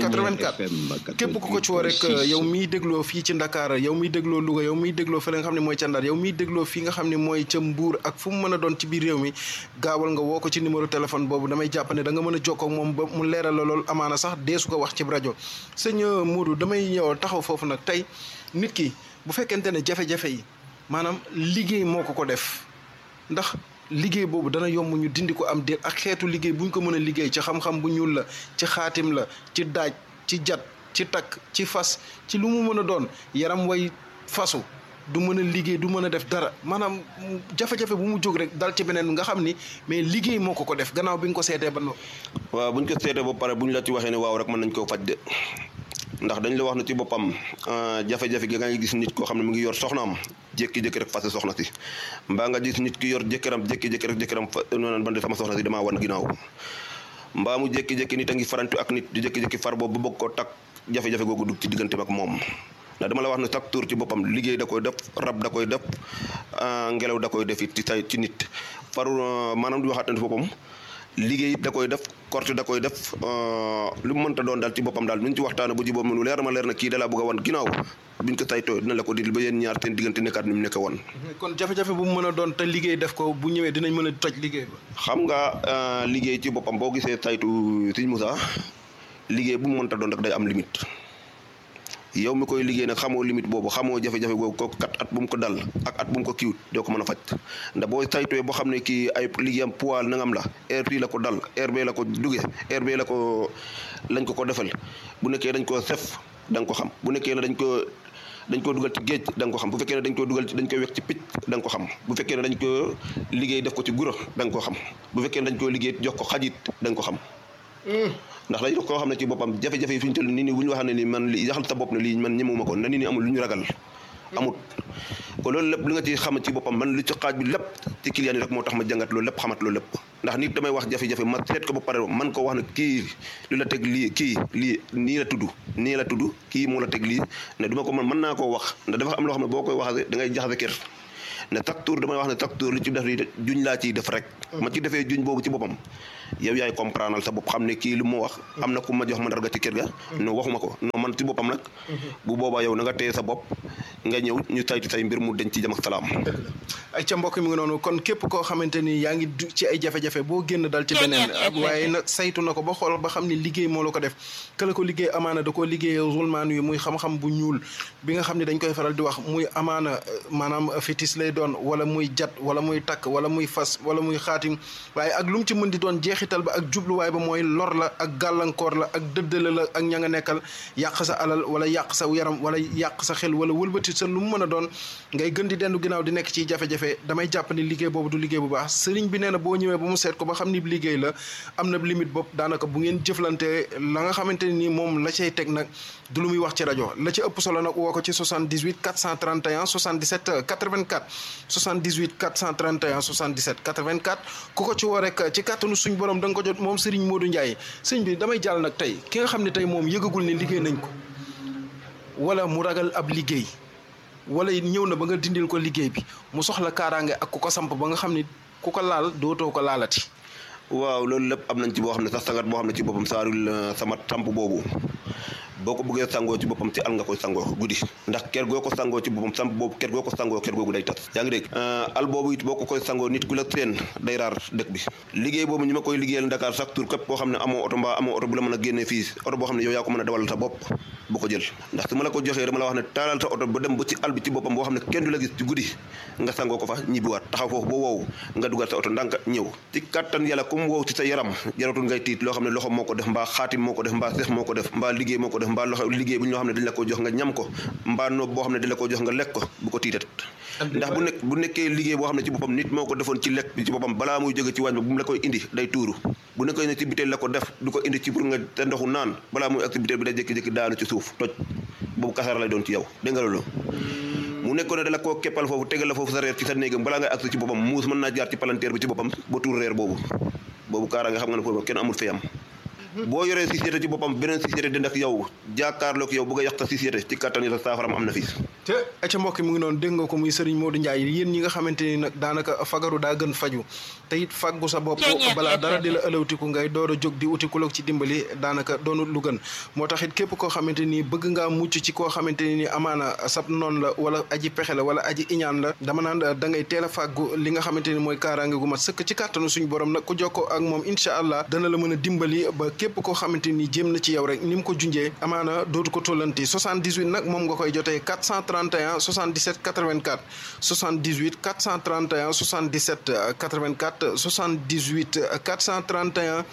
84 képp ku ko ci woo rek yow miy dégloo fii ci Ndakaar yow miy dégloo Louga yow miy dégloo fële nga xam ne mooy ca Ndar yow miy dégloo fii nga xam ne mooy ca Mbuur ak fu mu mën a doon ci biir réew mi gaawal nga woo ko ci numéro téléphone boobu damay jàpp ne da nga mën a jokkoo ak moom ba mu leeral la loolu amaana sax deesu ko wax ci rajo sëñ Modou damay ñëw taxaw foofu nag tey nit ki bu fekkente ne jafe-jafe yi maanaam liggéey moo ko ko def ndax liggéey boobu dana yomb ñu dindi ko am déet ak xeetu liggéey bu ñu ko mën a liggéey ci xam-xam bu ñuul la ci xaatim la ci daaj ci jat ci takk ci fas ci lu mu mën a doon yaram way fasu du mën a liggéey du mën a def dara maanaam jafe-jafe bu mu jóg rek dal ci beneen nga xam ni mais liggéey moo ko ko def gannaaw bi nga ko seetee ba noppi. waaw bu ñu ko seetee ba pare bu ñu la ci waxee ne waaw rek mën nañ koo faj de ndax dañ la wax ne ci boppam jafe-jafe gi nga gis nit koo xam ne mu ngi yor soxnaam jékki-jékki rek fase soxna si mbaa nga gis nit ki yor jëkkëram jékki-jékki rek jëkkëram fa noonu ban de sama soxna si damaa wan ginnaaw mbaa mu jékki-jékki nit a ngi farantu ak nit di jékki-jékki far boobu ba bëgg ko takk jafe-jafe googu dugg ci digganteem ak moom ndax dama la wax ne chaque tour ci boppam liggéey da koy def rab da koy def ngelaw da koy def it ci say ci nit faru maanaam di waxaat ne boppam liggéey it da koy def korte da koy def lu mu mënta doon daal ci boppam daal nuñ ci waxtaane bu ji boobu mu leer ma leer na kii dalaa bëgg a wan ginnaaw buñ ko saytoo dina la ko dil ba yéen ñaar seen diggante nekkaat ni mu nekk woon kon jafe-jafe bu mu mën a doon te liggéey def ko bu ñëwee dinañ mën a toj liggéey ba xam nga liggéey ci boppam boo gisee saytu Sëñ Moussa liggéey bu mu mënta doon rek day am limite yow mi koy liggéey nag xamoo limite boobu xamoo jafe-jafe boobu ko kat at bu mu ko dal ak at bu mu ko kiiwut doo ko mën a faj ndax boo saytuwee boo xam ne kii ay liggéeyam poids nangam la heure bii la ko dal heure bee la ko duge heure bee la ko lañ ko ko defal bu nekkee dañ koo sef da nga ko xam bu nekkee ne dañ ko dañ koo dugal ci géej da nga ko xam bu fekkee ne dañ koo dugal dañ koy wekk ci picc da nga ko xam bu fekkee ne dañ ko liggéey def ko ci guro da nga ko xam bu fekkee ne dañ koo liggéey jox ko xajit da nga ko xam ndax dañ koo xam ne ci boppam jafe-jafe yi fi ñu toll nii nii bu ñu waxee ne ni man li yaxal sa bopp ne lii man ñemewuma ko na nit ñi amul lu ñu ragal amut ko loolu lépp li nga ci xam ci boppam man li ci xaaj bi lépp ci client yi rek moo tax ma jàngat loolu lépp xamat loolu lépp ndax nit damay wax jafe-jafe ma seet ko ba pare man ko wax ne kii lu la teg lii kii lii nii la tudd nii la tudd kii moo la teg lii ne duma ko mën mën naa koo wax ndax dafa am loo xam ne boo koy waxee da ngay jaxase kër ne chaque tour damay wax ne chaque tour li ci def li juñ laa ciy def rek ma ci defee juñ boobu ci boppam yow yaay comprendre sa bopp xam ne kii lu mu wax am na ku ma jox mandarga ci kër ga no waxuma ko non man ci boppam nag bu boobaa yow na nga téye sa bopp nga ñëw ñu saytu say mbir mu denc ci jam ak salaam ay ca mbokk mi ngi noonu kon képp koo xamante ni yaa ngi du ci ay jafe-jafe boo génn dal ci beneen waaye nag saytu na ko ba xool ba xam ne liggéey moo la ko def këla ko liggéey amaana da koo liggéey zulmaan yi muy xam-xam bu ñuul bi nga xam ne dañ koy faral di wax muy amaana maanaam fétis lay doon wala muy jat wala muy takk wala muy fas wala muy xaatim waaye ak lu mu ci mën di doon jeexital ba ak jubluwaay ba mooy lor la ak gàllankoor la ak dëddale la ak ña nga nekkal yàq sa alal wala yàq sa yaram wala yàq sa xel wala wëlbati sa lu mu mën a doon ngay gën di dendu ginnaaw di nekk ci jafe-jafe damay jàpp ni liggéey boobu du liggéey bu baax sëriñ bi nee na boo ñëwee ba mu seet ko ba xam ni liggéey la am na limite bopp daanaka bu ngeen jëflante la nga xamante ni moom la cay teg nag du lu muy wax ci rajo la ci ëpp solo nag woo ko ci 78 431 77 84 78 431 77 84 ku ko ci woo rek ci kàttanu suñ borom da nga ko jot moom Serigne Modou Ndiaye sëñ bi damay jàll nag tey ki nga xam ne tey moom yëgagul ne liggéey nañ ko wala mu ragal ab liggéey wala ñëw na ba nga dindil ko liggéey bi mu soxla kaaraange ak ku ko samp ba nga xam ni ku ko laal dootoo ko laalati. waaw loolu lépp am nañ ci boo xam ne sax sangat boo xam ne ci boppam saarul sama samp boobu boo ko bëggee sangoo ci boppam ci al nga koy sangoo guddi ndax ker goo ko sangoo ci boppam samp boobu ker goo ko sangoo ker googu day tas yaa ngi dégg al boobu it boo ko koy sangoo nit ku la seen day raar dëkk bi liggéey boobu ñu ma koy liggéeyal Dakar chaque tour képp koo xam ne amoo oto mbaa amoo oto bu la mën a génnee fii oto boo xam ne yow yaa ko mën a dawal sa bopp bu ko jël ndax su ma la ko joxee dama la wax ne taalal sa oto ba dem ba ci al bi ci boppam boo xam ne kenn du la gis ci guddi nga sangoo ko fa ñibbiwaat taxaw foofu ba wow nga dugal sa oto ndànk ñëw ci kattan yàlla comme wow ci sa yaram jaratul ngay tiit loo xam ne loxo moo ko def mbaa xaatim moo ko def mbaa seex moo ko def mbaa liggéey moo ko def mbaa loxo liggéey bu ñoo xam ne dañ la ko jox nga ñam ko mbaa noob boo xam ne dañ la ko jox nga lekk ko bu ko tiitat ndax bu nekk bu nekkee liggéey boo xam ne ci boppam nit moo ko defoon ci lekk bi ci boppam balaa muy jóge ci waañ ba bu mu la koy indi day tuuru bu nekkee ne ci biteel la ko def du ko indi ci pour nga te ndoxu naan balaa muy activité bi day jékki-jékki daanu ci suuf toj boobu kasara lay doon ci yow dégg nga loolu mu nekkoon ne dala koo keppal foofu tegal la foofu sa reer ci sa néegam balaa ngay agsi ci boppam muus mën naa jaar ci palanteer bi ci boppam ba tuur reer boobu boobu kaara nga xam nga ne foofu kenn amul fayam boo yoree société ci boppam beneen société dend ak yow jàkkaarloog yow bëgg a yàq sa société ci kattan yi sa saafaram am na fii te ca mbokk mu ngi noonu dégg nga ko muy Serigne Modou Ndiaye yéen ñi nga xamante ni nag daanaka fagaru daa gën faju te it faggu sa bopp balaa dara di la ëlawtiku ngay door a jóg di uti ku la ci dimbali daanaka doonul lu gën moo tax it képp koo xamante ni bëgg ngaa mucc ci koo xamante ni amaana sab noonu la wala aji pexe la wala aji iñaan la dama naan da ngay teel a fàggu li nga xamante ni mooy kaaraange gu mat sëkk ci kàttanu suñu borom nag ku jokkoo ak moom incha allah dana la mën a dimbali ba képp koo xamante ni jéem na ci yow rek ni mu ko junjee amaana dootu ko tollanti 78 nag moom nga koy jotee 431 77 84 78 431 77 84 78 431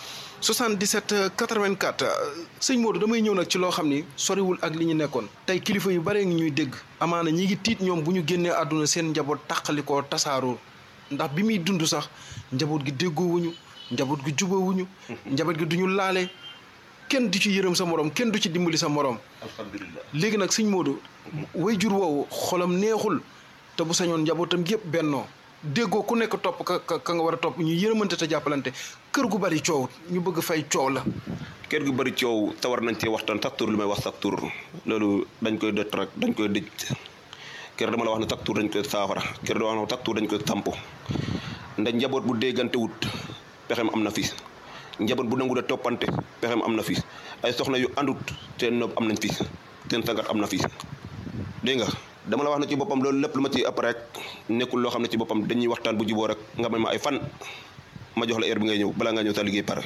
77 84 sëñ Modou damay ñëw nag ci loo xam ni soriwul ak li ñu nekkoon tey kilifa yu bare ngi ñuy dégg amaana ñi ngi tiit ñoom bu ñu génnee àdduna seen njaboot tàqalikoo tasaaroo ndax bi muy dund sax njaboot gi déggoowuñu njaboot gi jubawuñu njaboot gi duñu laale kenn du ci yërëm sa morom kenn du ci dimbali sa morom alhamdulilah léegi nag sëñ Modou way jur woowu xolam neexul te bu sañoon njabootam yëpp bennoo déggoo ku nekk topp ka ka ka nga war a topp ñu yërëmante te jàppalante kër gu bari coow ñu bëgg fay coow la kër gu bëri coow te war nañ cee waxtaan chaque tour li may wax chaque tour loolu dañ koy dëtt rek dañ koy dëj kër dama la wax ne chaque tour dañ koy saafara kër dama wax ne chaque tour dañ koy samp ndax njaboot bu déggante wut pexem am na fi njaboot bu nangu da toppante pexem am na fi ay soxna yu àndut seen nopp am nañ fi seen sangat am na fi dégg nga dama la wax ne ci boppam loolu lépp lu ma ci ëpp rek nekkul loo xam ne ci boppam dañuy waxtaan bu juboo rek nga may ma ay fan ma jox la heure bi ngay ñëw balaa nga ñëw sa liggéey pare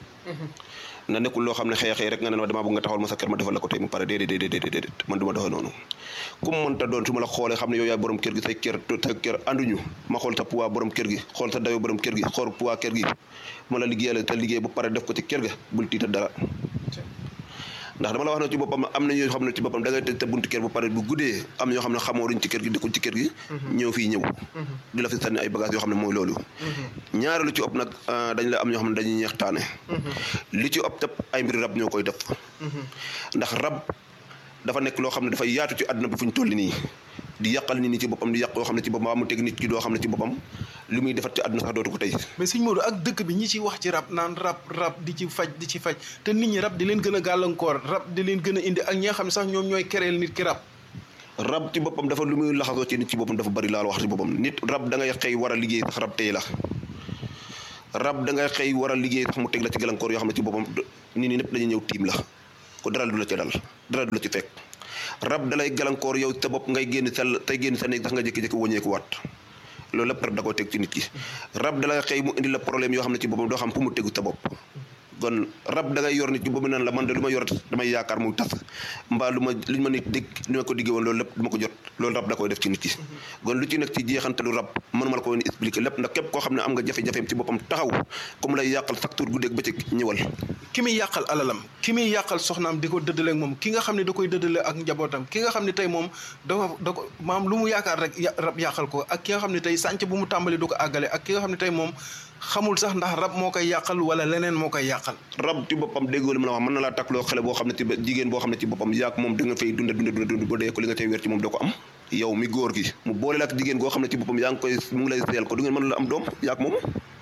na nekkul loo xam ne xëy xëy rek nga ne ma damaa bëgg nga taxawal ma sa kër ma defal la ko tey mu pare déedéet déedéet déedéet man du ma doxee noonu ku mu mënta doon su ma la xoolee xam ne yow yaay borom kër gi say kër say kër ànduñu ma xool sa poids borom kër gi xool sa dayoo borom kër gi xool poids kër gi ma la liggéeyal te liggéey ba pare def ko ci kër ga bul tiita dara ndax dama la wax ne ci boppam am na ñoo xam ne ci boppam da ngay tëj te buntu kër bu pare bu guddee am na ñoo xam ne xamoo duñ ci kër gi dëkkuñ ci kër gi ñëw fii ñëw di la fi sànni ay bagages yoo xam ne mooy loolu ñaareelu ci ëpp nag dañ la am ñoo xam ne dañuy ñeextaane li ci ëpp tëpp ay mbiri rab ñoo koy def ndax rab dafa nekk loo xam ne dafay yaatu ci àdduna bi fu ñu toll nii di yàqal nit ñi ci boppam di yàq yoo xam ne ci boppam waa mu teg nit ki doo xam ne ci boppam li muy defat ci àdduna sax dootu ko tey mais sëñ Modou ak dëkk bi ñi ci wax ci rab naan rab rab di ci faj di ci faj te nit ñi rab di leen gën a gàllankoor rab di leen gën a indi ak ñi nga xam ne sax ñoom ñooy kereel nit ki rab rab ci boppam dafa lu muy laxasoo ci nit ci boppam dafa bari laal wax ci boppam nit rab da ngay xëy war a liggéey sax rab tey la rab da ngay xëy war a liggéey sax mu teg la ci gàllankoor yoo xam ne ci boppam nit ñi ñëpp dañuy ñëw tiim la ko dara du la ci dal dara du la ci fekk rab dalay gàllankoor yow sa bopp ngay génn sa tey génn sa néeg sax nga jékki-jékki wàññeeku waat loolu lépp rab da koy teg ci nit ki rab dalay xëy mu indi la problème yoo xam ne ci boppam doo xam fu mu tegu sa bopp kon rab da ngay yor nit ki boobu naan la man de lu ma yor damay yaakaar muy tas mbaa lu ma li ma nit dégg li ma ko diggee woon loolu lépp du ma ko jot loolu rab da koy def ci nit ki kon lu ci nekk ci jeexantalu rab mënuma la ko woon expliquer lépp ndax képp koo xam ne am nga jafe-jafeem ci boppam taxaw comme lay yàqal chaque tour guddeeg bëccëg ñëwal ki muy yàqal alalam ki muy yàqal soxnaam di ko dëddale ak moom ki nga xam ne da koy dëddale ak njabootam ki nga xam ne tey moom dafa da ko maam lu mu yaakaar rek rab yàqal ko ak ki nga xam ne tey sànc bu mu tàmbali du ko àggale ak ki nga xam ne tey moom xamul sax ndax rab moo koy yàqal wala leneen moo koy yàqal rab ci boppam déggoo li ma la wax mën na laa takkloo xale boo xam ne ci jigéen boo xam ne ci boppam yaak moom da nga fay dunda dunda dunda dund ba dee ko li nga tey wér ci moom doo ko am yow mi góor gi mu boole la ak jigéen goo xam ne ci boppam yaa ngi koy mu ngi lay seel ko du ngeen mën la am doom yaak moom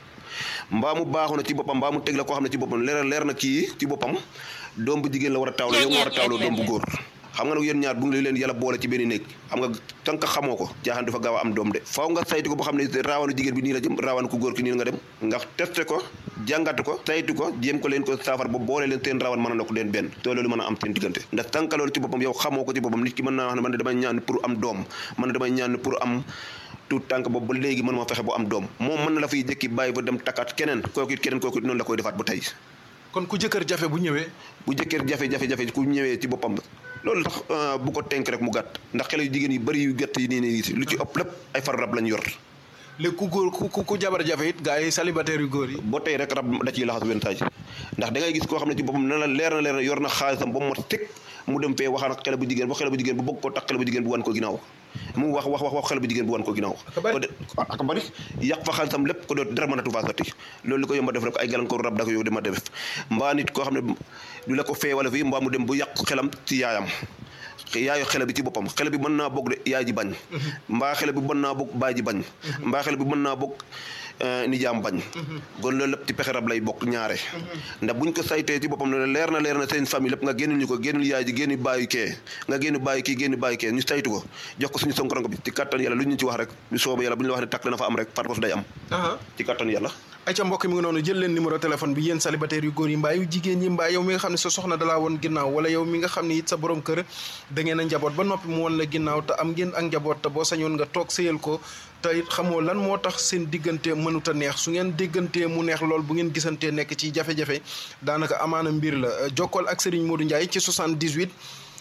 mbaa mu baaxu na ci boppam mbaa mu teg la koo xam ne ci boppam leer leer na kii ci boppam doom bu jigéen la war a taawloo yow nga war a taawloo doom bu góor xam nga nag yéen ñaar bu ngi leen yàlla boole ci benn néeg xam nga tànk xamoo ko jaaxaan dafa gaaw a am doom de faaw nga saytu ko boo xam ne raawanu jigéen bi nii la jëm raawanu ku góor ki nii nga dem nga testé ko jàngat ko saytu ko jéem ko leen ko saafar ba boole leen seen raawan mën a ndokk leen benn te loolu mën a am seen diggante ndax tànk loolu ci boppam yow xamoo ko ci boppam nit ki mën naa wax ne man damay ñaan pour am doom man damay ñaan pour am tout tànk boobu ba léegi mën moo fexe bu am doom moom mën na la fiy jëkki bàyyi ba dem takkaat keneen kooku it keneen kooku it noonu la koy defaat ba tey kon ku jëkkër jafe bu ñëwee bu jëkkër jafe-jafe-jafe ku ñëwee ci boppam loolu tax bu ko tenk rek mu gàtt ndax xale yu jigéen yu bëri yu gàtt yi nii nii lu ci ëpp lépp ay far rab lañ yor léegi ku góor ku ku jabar jafe it gars yi célibataire yu góor yi boo tey rek rab da ciy laxas wenn taaj ndax da ngay gis koo xam ne ci boppam na la leer na leer na yor na xaalisam ba mu mot teg mu dem fee waxaan ak xale bu jigéen ba xale bu jigéen bu bëgg koo tax xale bu jigéen bu wan ko ginnaaw mu wax wax wax wax xale bu jigéen bu wan ko ginnaaw ak bari yàq fa xaalisam lépp ko doot dara mënatu faa sotti loolu li ko yomba def rek ay gàllankoor rab da ko yow dama def mbaa nit koo xam ne du la ko fee wala fii mbaa mu dem bu yàq xelam ci yaayam yaayu xele bi ci boppam xele bi mën naa bokk de yaay ji bañ mbaa xele bi mën naa bokk baay ji bañ mbaa xele bi mën naa bokk nijaam bañ kon loolu lépp ci pexe rab lay bokk ñaare ndax buñ ko saytee ci boppam ne leer na leer na seen famille lépp nga génnul ñu ko génnul yaay ji génn bàyyi kee nga génn bàyyi kii génn bàyyi kee ñu saytu ko jox ko suñu sonkoronko bi ci kattan yàlla lu ñu ci wax rek bu soobee yàlla bu ñu la wax ne takk dana fa am rek farfos day am ci kattan yàlla ayca mbokk mi ngi noonu jël leen numéro téléphone bi yéen célibataire yu góor yi mbaa yu jigéen ñi mbaa yow mi nga xam ne sa soxna dalaa woon ginnaaw wala yow mi nga xam ne it sa borom kër da ngeen a njaboot ba noppi mu woon la ginnaaw te am ngeen ak njaboot te boo sañoon nga toog sëyal ko te it xamoo lan moo tax seen diggante mënut a neex su ngeen diggantee mu neex lool bu ngeen gisantee nekk ci jafe-jafe daanaka amaana mbir la jokkool ak Serigne Modou Ndiaye ci 78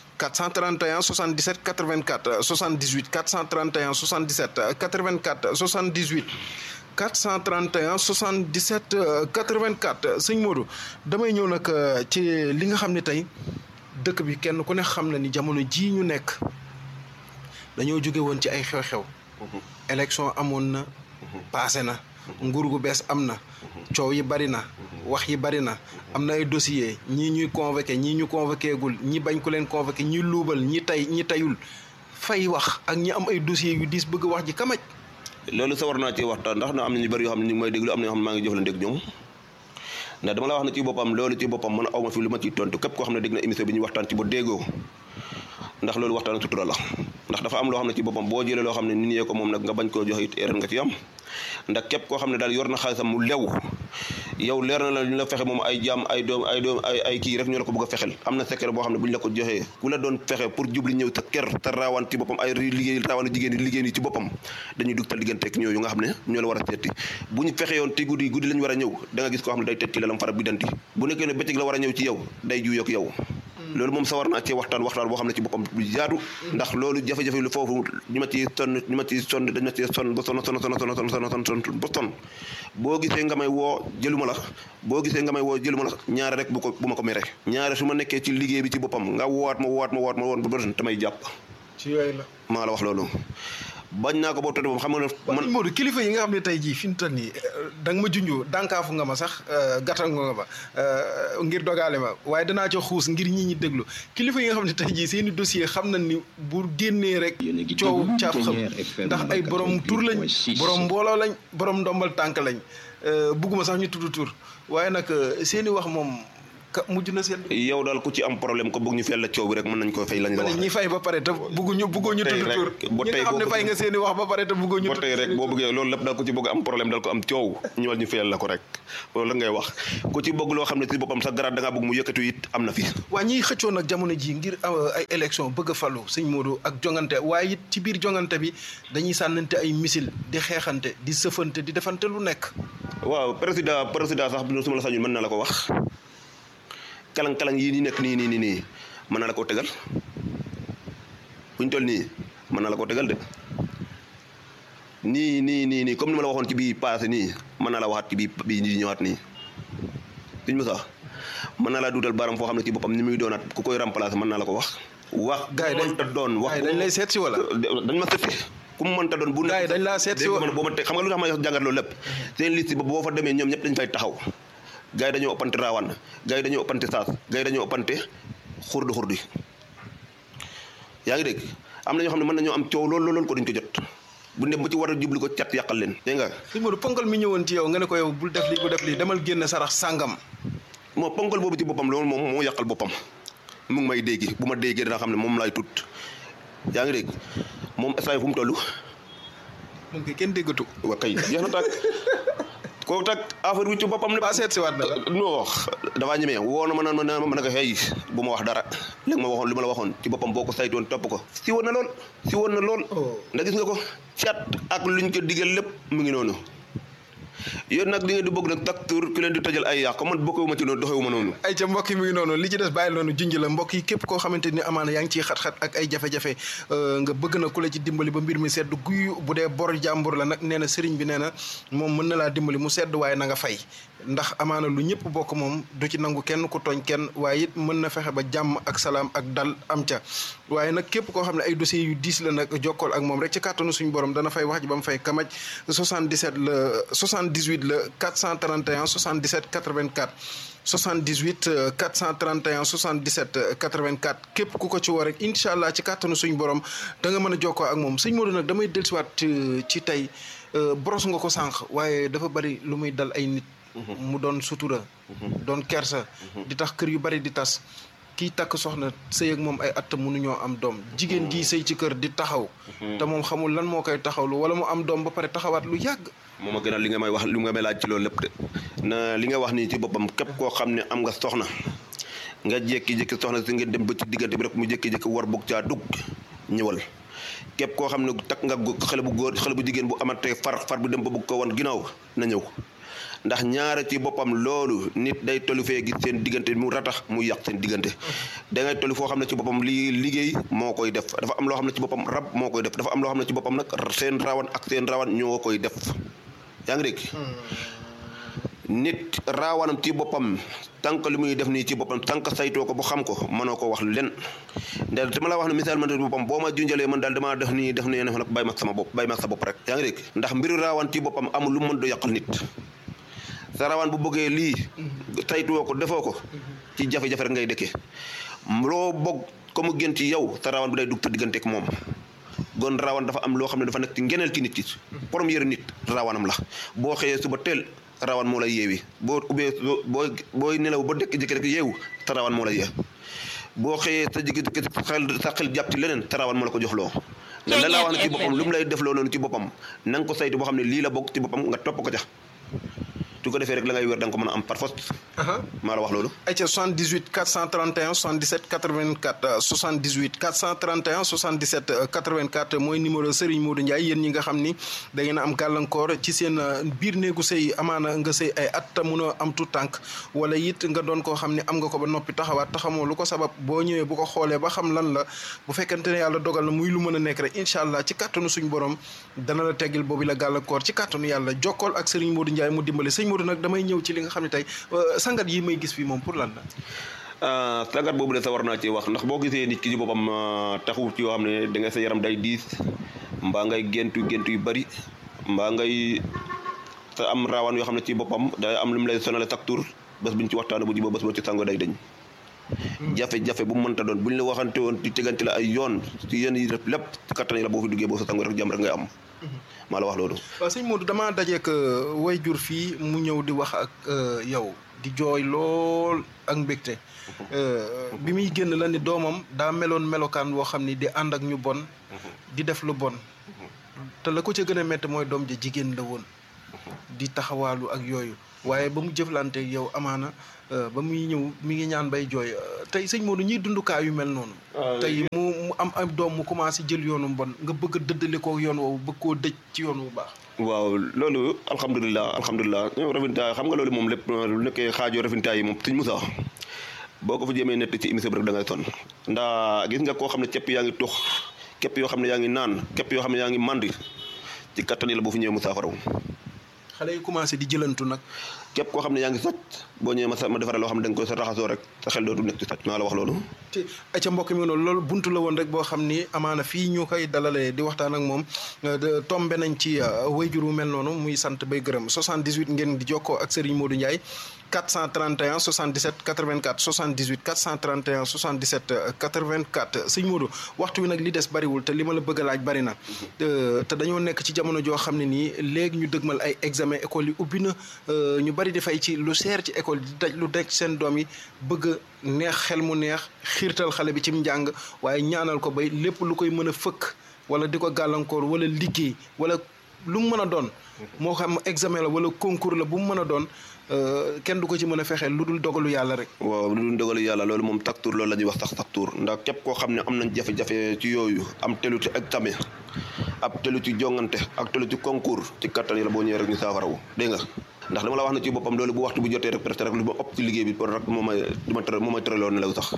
431 77 84 78 431 77 84 78 431 77 84 sëñ Modou damay ñëw nag ci li nga xam ne tey dëkk bi kenn ku ne xam na ni jamono jii ñu nekk dañoo jóge woon ci ay xew-xew élection amoon na passé na nguur gu bees am na coow yi bari na wax yi bari na am na ay dossier ñii ñuy convoqué ñii ñu convoqué gul ñi bañ ku leen convoqué ñi luubal ñi tay ñi tayul fay wax ak ñi am ay dossiers yu diis bëgg wax ji kamaj loolu sa war naa ci waxtaan ndax na am na ñu bëri yoo xam ne ñu ngi may déglu am na yoo xam ne maa ngi jëflante ak ñoom ndax dama la wax ne ci boppam loolu ci boppam man aw ma fi lu ma ciy tontu képp koo xam ne dégg na émission bi ñu waxtaan ci ba déggoo ndax loolu waxtaan ak sutura la ndax dafa am loo xam ne ci boppam boo jëlee loo xam ne nit ñee ko moom nag nga bañ koo joxe it erreur nga ci am ndax képp koo xam ne daal yor na xaalisam mu lew yow leer na la ñu la fexe moom ay jaam ay doom ay doom ay ay kii rek ñu la ko bëgg a fexel am na secret boo xam ne bu ñu la ko joxee ku la doon fexe pour jubli ñëw sa kër te raawaan ci boppam ay liggéey raawaan jigéen yi liggéey yi ci boppam dañuy dugg tal digganteeg ñooyu nga xam ne ñoo la war a seeti bu ñu fexe yoon te guddi guddi lañu war a ñëw da nga gis koo xam ne day tetti la lam fara bi danti bu nekkee ne bëccëg la war a ñëw ci yow day juyoog yow loolu moom sawar naa ci waxtaan waxtaan boo xam ne ci boppam bu jaadu ndax loolu jafe-jafe lu foofu ñu ma ci sonn ñu ma ci sonn dañ ma ci sonn ba sonn sonn sonn sonn sonn sonn sonn sonn ba sonn boo gisee nga may woo jëluma la boo gisee nga may woo jëluma la ñaare rek bu ko bu ma ko mere ñaare su ma nekkee ci liggéey bi ci boppam nga woowaat ma woowaat ma woowaat ma woon ba bëri damay jàpp ci yooyu la maa la wax loolu bañ naa ko boobu tëdd moom xam nga ne man Modou kilifa yi nga xam ne tey jii fi mu toll nii da nga ma junjoo dànkaafu nga ma sax gàttal nga ma ngir dogaale ma waaye danaa ca xuus ngir ñi ñi déglu kilifa yi nga xam ne tey jii seeni dossier xam nañ ni bu génnee rek coow caaf xam ndax ay borom tur lañ borom mbooloo lañ borom ndombal tànk lañ bugguma sax ñu tudd tur waaye nag seeni wax moom ka mujj na seen. yow daal ku ci am problème ko bëgg ñu fay la coow bi rek mën nañ ko fay lañ la wax ñi fay ba pare te bëgguñu bëgguñu tudd tur ba ñi tey nga xam ne fay nga seeni wax ba pare te bëgguñu ba tey rek boo bëggee loolu lépp daal ku ci bëgg am problème daal ko am coow ñëwal ñu fayal la ko rek loolu la ngay wax ku ci bëgg loo xam ne ci boppam sa garaat da ngaa bëgg mu yëkkatu it am na fi waa ñiy xëccoo nag jamono ji ngir ay élection bëgg a falu sëñ Modou ak jongante waaye it ci biir jongante bi dañuy sànnante ay missile di xeexante di sëfante di defante lu nekk waaw président président sax su ma la sañul mën na la ko wax kalang-kalang yii ni nekk nii nii nii nii mën na la koo tegal buñ toll nii mën na la koo tegal de nii nii nii nii comme ni ma la waxoon ci bii passé nii mën na la waxaat ci bii bii di ñëwaat nii suñ ma sax mën na laa duutal baram foo xam ne ci boppam ni muy doonaat ku koy remplacer mën na la ko wax wax gars yi dañ ta doon wax gars yi dañ lay seet si wala dañ ma seet si ku mu mënta doon bu gars yi dañ laa seet si dégg wala man boo ma teg xam nga lu tax ma jàngat loolu lépp seen liste ba boo fa demee ñoom ñëpp dañ fay taxaw gars yi dañoo ëppante raawaan gars yi dañoo ëppante saas gars yi dañoo ëppante xurdi xurdi yaa ngi dégg am na ñoo xam ne mën nañoo am coow lool lool ko duñ ko jot bu dem ba ci war a jubli ko cat yàqal leen dégg nga sëñ Modou ponkal mi ñëwoon ci yow nga ne ko yow bul def lii bu def lii demal génn sarax sàngam moo ponkal boobu ci boppam loolu moom moo yàqal boppam mu ngi may déggi bu ma déggee dana xam ne moom laay tut yaa ngi dégg moom instant fu mu toll moom kay kenn déggatu wa kay jeex na tàkk kooku tag affaire bi ci boppam ne ba seet si waat na la non dafaa ñemee woo na ma naan ma naan ma ne ko xëy bu ma wax dara léegi ma waxoon li ma la waxoon ci boppam boo ko saytoon topp ko si woon na lool si woon na lool ndax gis nga ko cat ak luñ ko digal lépp mu ngi noonu yéen nag li ngeen di bëgg nag tak tur ki leen di tëjal ay yàq man bokkewuma ci noonu doxewuma noonu ay ca mbokk yi mi ngi noonu li ci des bàyyi noonu junj la mbokk yi képp koo xamante ni amaana yaa ngi ciy xat-xat ak ay jafe-jafe nga bëgg na ku la ci dimbali ba mbir mi sedd guy bu dee bor jàmbur la nag nee na sëriñ bi nee na moom mën na laa dimbali mu sedd waaye na nga fay ndax amaana lu ñëpp bokk moom du ci nangu kenn ku tooñ kenn waaye it mën na fexe ba jàmm ak salaam ak dal am ca waaye nag képp koo xam ne ay dossiers yu diis la nag jokkool ak moom rek ci kàttanu suñu borom dana fay wax ji ba mu fay kamaj 77 la 78 la 431 77 84 78 431 77 84 képp ku ko ci woo rek incha allah ci kàttanu suñu borom da nga mën a jokkoo ak moom sëñ Modou nag damay dellusiwaat ci tey boros nga ko sànq waaye dafa bari lu muy dal ay nit. mu doon sutura. doon kersa. di tax kër yu bari di tas. kii takk soxna sëy ak moom ay at mënuñoo am doom jigéen ji sëy ci kër di taxaw. te moom xamul lan moo koy taxawlu wala mu am doom ba pare taxawaat lu yàgg. moom a gënal li nga may wax li nga may laaj ci loolu lépp de na li nga wax nii ci boppam képp koo xam ne am nga soxna nga jékki-jékki soxna si ngeen dem ba ci diggante bi rek mu jékki-jékki war bugg caa dugg ñëwal képp koo xam ne takk nga xale bu góor xale bu jigéen bu amatee far far bu dem ba bugg ko wan ginnaaw na ñëw ndax ñaare ci boppam loolu nit day tollu fee gis seen diggante mu ratax mu yàq seen diggante da ngay tollu foo xam ne ci boppam li liggéey moo koy def dafa am loo xam ne ci boppam rab moo koy def dafa am loo xam ne ci boppam nag seen rawan ak seen rawan ñoo koy def yaa ngi dégg nit raawanam ci boppam tànk li muy def nii ci boppam tànk saytoo ko bu xam ko mënoo ko wax len ndax dama la wax ne misaal man boppam boo ma junjalee man daal damaa def nii def nii ne nag bàyyi ma sama bopp bàyyi ma sa bopp rek yaa ngi dégg ndax mbiru raawan ci boppam amul lu mën do yàqal nit sa rawan bu bëggee lii saytuwoo ko defoo ko ci jafe-jafe rek ngay dëkkee loo bëgg ko mu gën ci yow sa rawan bi day dugg sa digganteeg moom gon rawan dafa am loo xam ne dafa nekk ci ngeneel ci nit ki première nit rawanam la boo xëyee suba teel rawan moo lay yeewi boo ubbee boo booy nelaw ba dëkk jëkki rek yeewu te rawan moo lay yee boo xëyee sa jigi sa xel sa xel jàpp ci leneen te rawan moo la ko jox loo ne la laa wax ne ci boppam lu mu lay def loo noonu ci boppam na nga ko saytu boo xam ne lii la bokk ci boppam nga topp ko ca su ko defee rek la ngay wér da nga ko mën a am par force maa la wax loolu ayca 78 431 77 84 78 431 77 84 mooy numéro Serigne Modou Ndiaye yéen ñi nga xam ni da ngeen a am gàllankoor ci seen biir néegu sëy amaana nga sëy ay at te mun a am tout tànk wala it nga doon koo xam ne am nga ko ba noppi taxawaat taxamoo lu ko sabab boo ñëwee bu ko xoolee ba xam lan la bu fekkente ne yàlla dogal na muy lu mën a nekk rek incha allah ci kàttanu suñu borom dana la teggil boobu la gàllankoor ci kàttanu yàlla jokkool ak Serigne Modou Ndiaye mu dimbali sëñ Modou nag damay ñëw ci li nga xam ne tey sangat yi may gis fii moom pour lan la. sangat boobu de sa war naa ci wax ndax boo gisee nit ki ci boppam taxu ci yoo xam ne da nga sa yaram day diis mbaa ngay géntu géntu yu bari mbaa ngay sa am raawaan yoo xam ne ci boppam day am lu mu lay sonale chaque tour bés bu ñu ci waxtaanee bu jiboo bés boo ci sango day dañ. jafe-jafe bu mu mënta doon bu ñu la waxante woon ci tegante la ay yoon ci yéen yi def lépp ci kattan yi la boo fi duggee boo sa sango rek jàmm rek ngay am. maa la wax loolu. waaw sëñ Modou damaa dajeek way jur fii mu ñëw di wax ak yow di jooy lool ak mbégte bi muy génn la ni doomam daa meloon melokaan woo xam ni di ànd ak ñu bon di def lu bon te la ko ca gën a métti mooy doom ja jigéen la woon di taxawaalu ak yooyu waaye ba mu jëflante yow amaana ba muy ñëw mi ngi ñaan bay jooy tey sëñ Modou ñuy dundukaay yu mel noonu tey mu mu am am doom mu commencé jël yoonu bon nga bëgg a dëddale ko yoon woowu bëgg koo dëj ci yoon wu baax waaw loolu alhamdulilah alhamdulilah ñoom rafintaay xam nga loolu moom lépp lu nekkee xaajoo rafintaay yi moom suñ musa boo ko fa jëmee nett ci émission bi rek da ngay sonn ndax gis nga koo xam ne képp yaa ngi tux képp yoo xam ne yaa ngi naan képp yoo xam ne yaa ngi mandi ci kattan yi la boo fi ñëwee mu saafaraw xale yi commencé di jëlantu nag képp koo xam ne yaa ngi sàcc boo ñëwee ma sa ma defaral loo xam ne da nga koy sa raxasoo rek sa xel dootu nekk ci sàcc maa la wax loolu te ca mbokk mi noonu loolu buntu la woon rek boo xam ni amaana fii ñu koy dalalee di waxtaan ak moom tombe nañ ci wayjur wu mel noonu muy sant bay gërëm 78 ngeen di jokkoo ak Serigne Modou Ndiaye 431 77 84 78 431 77 84 sëñ Modou waxtu wi nag li des bariwul te li ma la bëgg a laaj bari na te dañoo nekk ci jamono joo xam ne nii léegi ñu dëgmal ay examen école yi ubbi na ñu bari di fay ci lu seer ci école di daj lu daj seen doom yi bëgg neex xel mu neex xiirtal xale bi ci njàng waaye ñaanal ko bay lépp lu koy mën a fëkk wala di ko gàllankoor wala liggéey wala lu mu mën a doon moo xam examen la wala concours la bu mu mën a doon kenn du ko ci mën a fexeel lu dul dogalu yàlla rek waaw lu dul dogalu yàlla loolu moom taktuur loolu la ñuy wax sax taktuur ndax képp koo xam ne am nañ jafe-jafe ci yooyu am telu ci examen ab telu ci jongante ak telu ci concours ci kattan yi la boo ñëwee rek ñu saafarawu dégg nga ndax dama la wax na ci boppam loolu bu waxtu bu jotee rek presque rek lu ma ëpp ci liggéey bi pour rek moo may dima tëral moo may tëraloon nelaw sax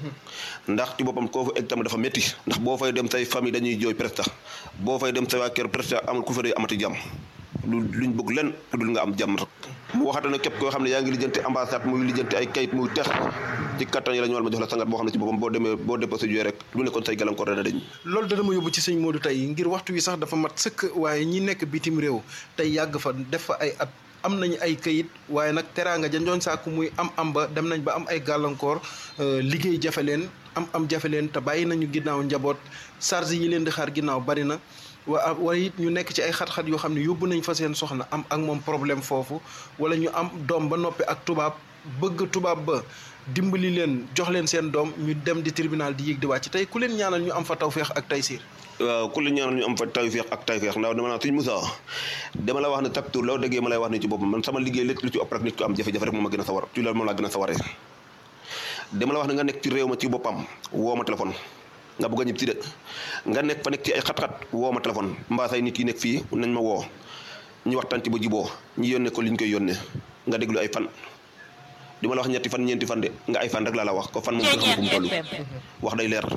ndax ci boppam koo fa examen dafa métti ndax boo fay dem say famille dañuy jooy presque boo fay dem say waa kër presque amul ku fa day amati jàmm lu luñ bëgg len lu dul nga am jàmm rek mu waxata na képp koo xam ne yaa ngi lijjanti ambassade muy lijjanti ay kayit muy tex ci kattan yi la ñu war ma jox la sangat boo xam ne ci boppam boo demee boo déposé jooy rek lu nekkoon say gàllankoor dana dañ loolu dana ma yóbbu ci sëñ Modou tey ngir waxtu wi sax dafa mat sëkk waaye ñi nekk bitim réew tey yàgg fa def fa ay at am nañu ay kayit waaye nag teraanga janjooñ sàkku muy am am ba dem nañ ba am ay gàllankoor liggéey jafe leen am am jafe leen te bàyyi nañu ginnaaw njaboot charge yi leen di xaar ginnaaw bari na waa wala it ñu nekk ci ay xat-xat yoo xam ne yóbbu nañ fa seen soxna am ak moom problème foofu wala ñu am doom ba noppi ak tubaab bëgg tubaab ba dimbali leen jox leen seen doom ñu dem di tribunal di yéeg di wàcc tey ku leen ñaanal ñu am fa tawféex ak taysiir waaw ku la ñaanal ñu am fa tawféex ak tawféex ndax dama naa suñ Moussa dama la wax ne takk tur loo déggee ma lay wax ne ci boppam man sama liggéey lépp lu ci ëpp rek nit ko am jafe-jafe rek moom a gën a sawar ci loolu moom laa gën a sawaree dama la wax ne nga nekk ci réew ma ci boppam woo ma téléphone nga bëgg a ñib si de nga nekk fa nekk ci ay xat-xat woo ma téléphone mbaa say nit yi nekk fii nañ ma woo ñu waxtaan ci ba jiboo ñu yónnee ko li ñu koy yónnee nga déglu ay fan di ma la wax ñetti fan ñeenti fan de nga ay fan rek laa la wax ko fan moom nga xam fu mu toll wax day leer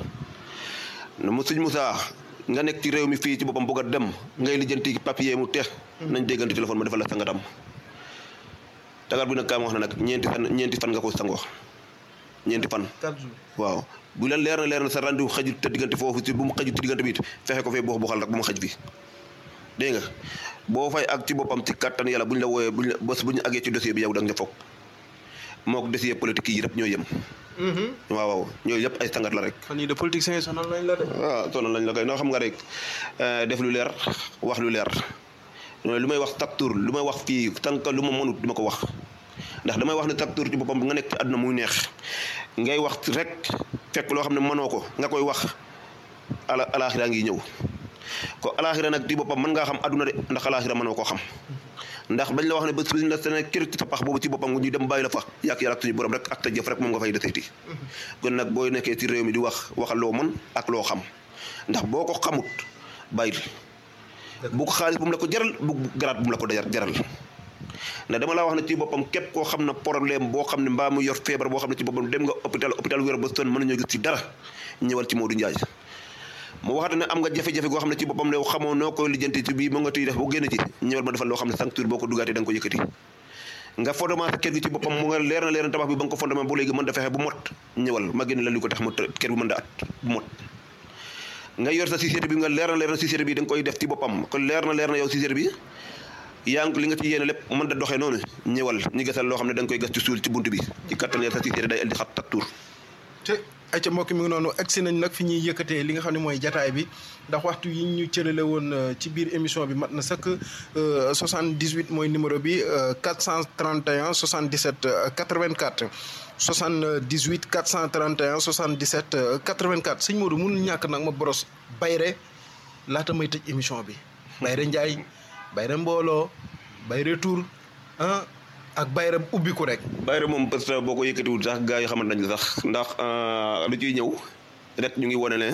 mu sëñ Moussa nga nekk ci réew mi fii ci boppam bëgg a dem ngay lijjanti papier mu teex nañ déggante téléphone ma defal la sangatam tagar bi nag kaa ma wax na nag ñeenti fan ñeenti fan nga ko sangoo ñeenti fan waaw bu leen leer na leer na sa rendu xajut te diggante foofu si bu mu xajut ci diggante bi it fexe ko fee boo bu xal rek bu mu xaj fi dégg nga boo fay ak ci boppam ci kattan yàlla bu ñu la wooyee buñ la bés bu ñu àggee ci dossier bi yow da nga foog moo ko desiyee politique yi yëpp ñoo yem waaw waaw ñooyu yëpp ay tàngat la rek fan yii de politiciens yi sonal nañ la de. waaw sonal lañ la koy noo xam nga rek def lu leer wax lu leer lu may wax taktur lu may wax fii tànk lu ma mënut du ma ko wax ndax damay wax ne taktur ci boppam nga nekk ci àdduna muy neex ngay wax rek fekk loo xam ne mënoo ko nga koy wax ala alaaxira ngi ñëw ko alaaxira nag ci boppam mën ngaa xam àdduna de ndax alaaxira mënoo koo xam ndax bañ la wax ne bés bi la sene kër ci sa pax boobu ci boppam nga ñu dem bàyyi la fa yàq yàlla ak suñu borom rek ak ta jëf rek moom nga fay deseeti kon nag boo nekkee ci réew mi di wax waxal loo mën ak loo xam ndax boo ko xamut bàyyil bu ko xaalis bu mu la ko jaral bu garaat bu mu la ko jaral ndax dama laa wax ne ci boppam képp koo xam ne problème boo xam ne mbaa mu yor feebar boo xam ne ci boppam dem nga hôpital hôpital wér ba sonn mën nañoo gis ci dara ñëwal ci Modou Ndiaye mu waxate ne am nga jafe-jafe goo xam ne ci boppam ne xamoo noo koy lijjanti ci bii mu nga tuy def bu génn ci ñëwal ma defal loo xam ne sancture boo ko dugaatee da nga ko yëkkati nga fondement sa kër gi ci boppam mu nga leer na leer na tabax bi ba nga ko fondement bu léegi mën da fexe bu mot ñëwal ma génn la li ko tax mu kër bi mën da at bu mot nga yor sa société bi nga leer na leer na société bi da nga koy def ci boppam kon leer na leer na yow société bi yaa ngi li nga ci yéene lépp mën da doxee noonu ñëwal ñu gasal loo xam ne da nga koy gas ci suul ci bunt bi ci kattan sa société day indi xat taktuur te ay ca mbokk mi ngi noonu egsi nañ nag fi ñuy yëkkatee li nga xam ne mooy jataay bi ndax waxtu yi ñu cërale woon ci biir émission bi mat na sëkk 78 mooy numéro bi 431 77 84 78 431 77 84 sëñ Modou mënul ñàkk nag ma boros bayre laata may tëj émission bi bayre Njaay bayre mbooloo bayre tur ah ak bayre ubbiku rek bayre moom parce que boo ko yëkkatiwul sax gars yi xamante nañ la sax ndax lu ciy ñëw rek ñu ngi wane ne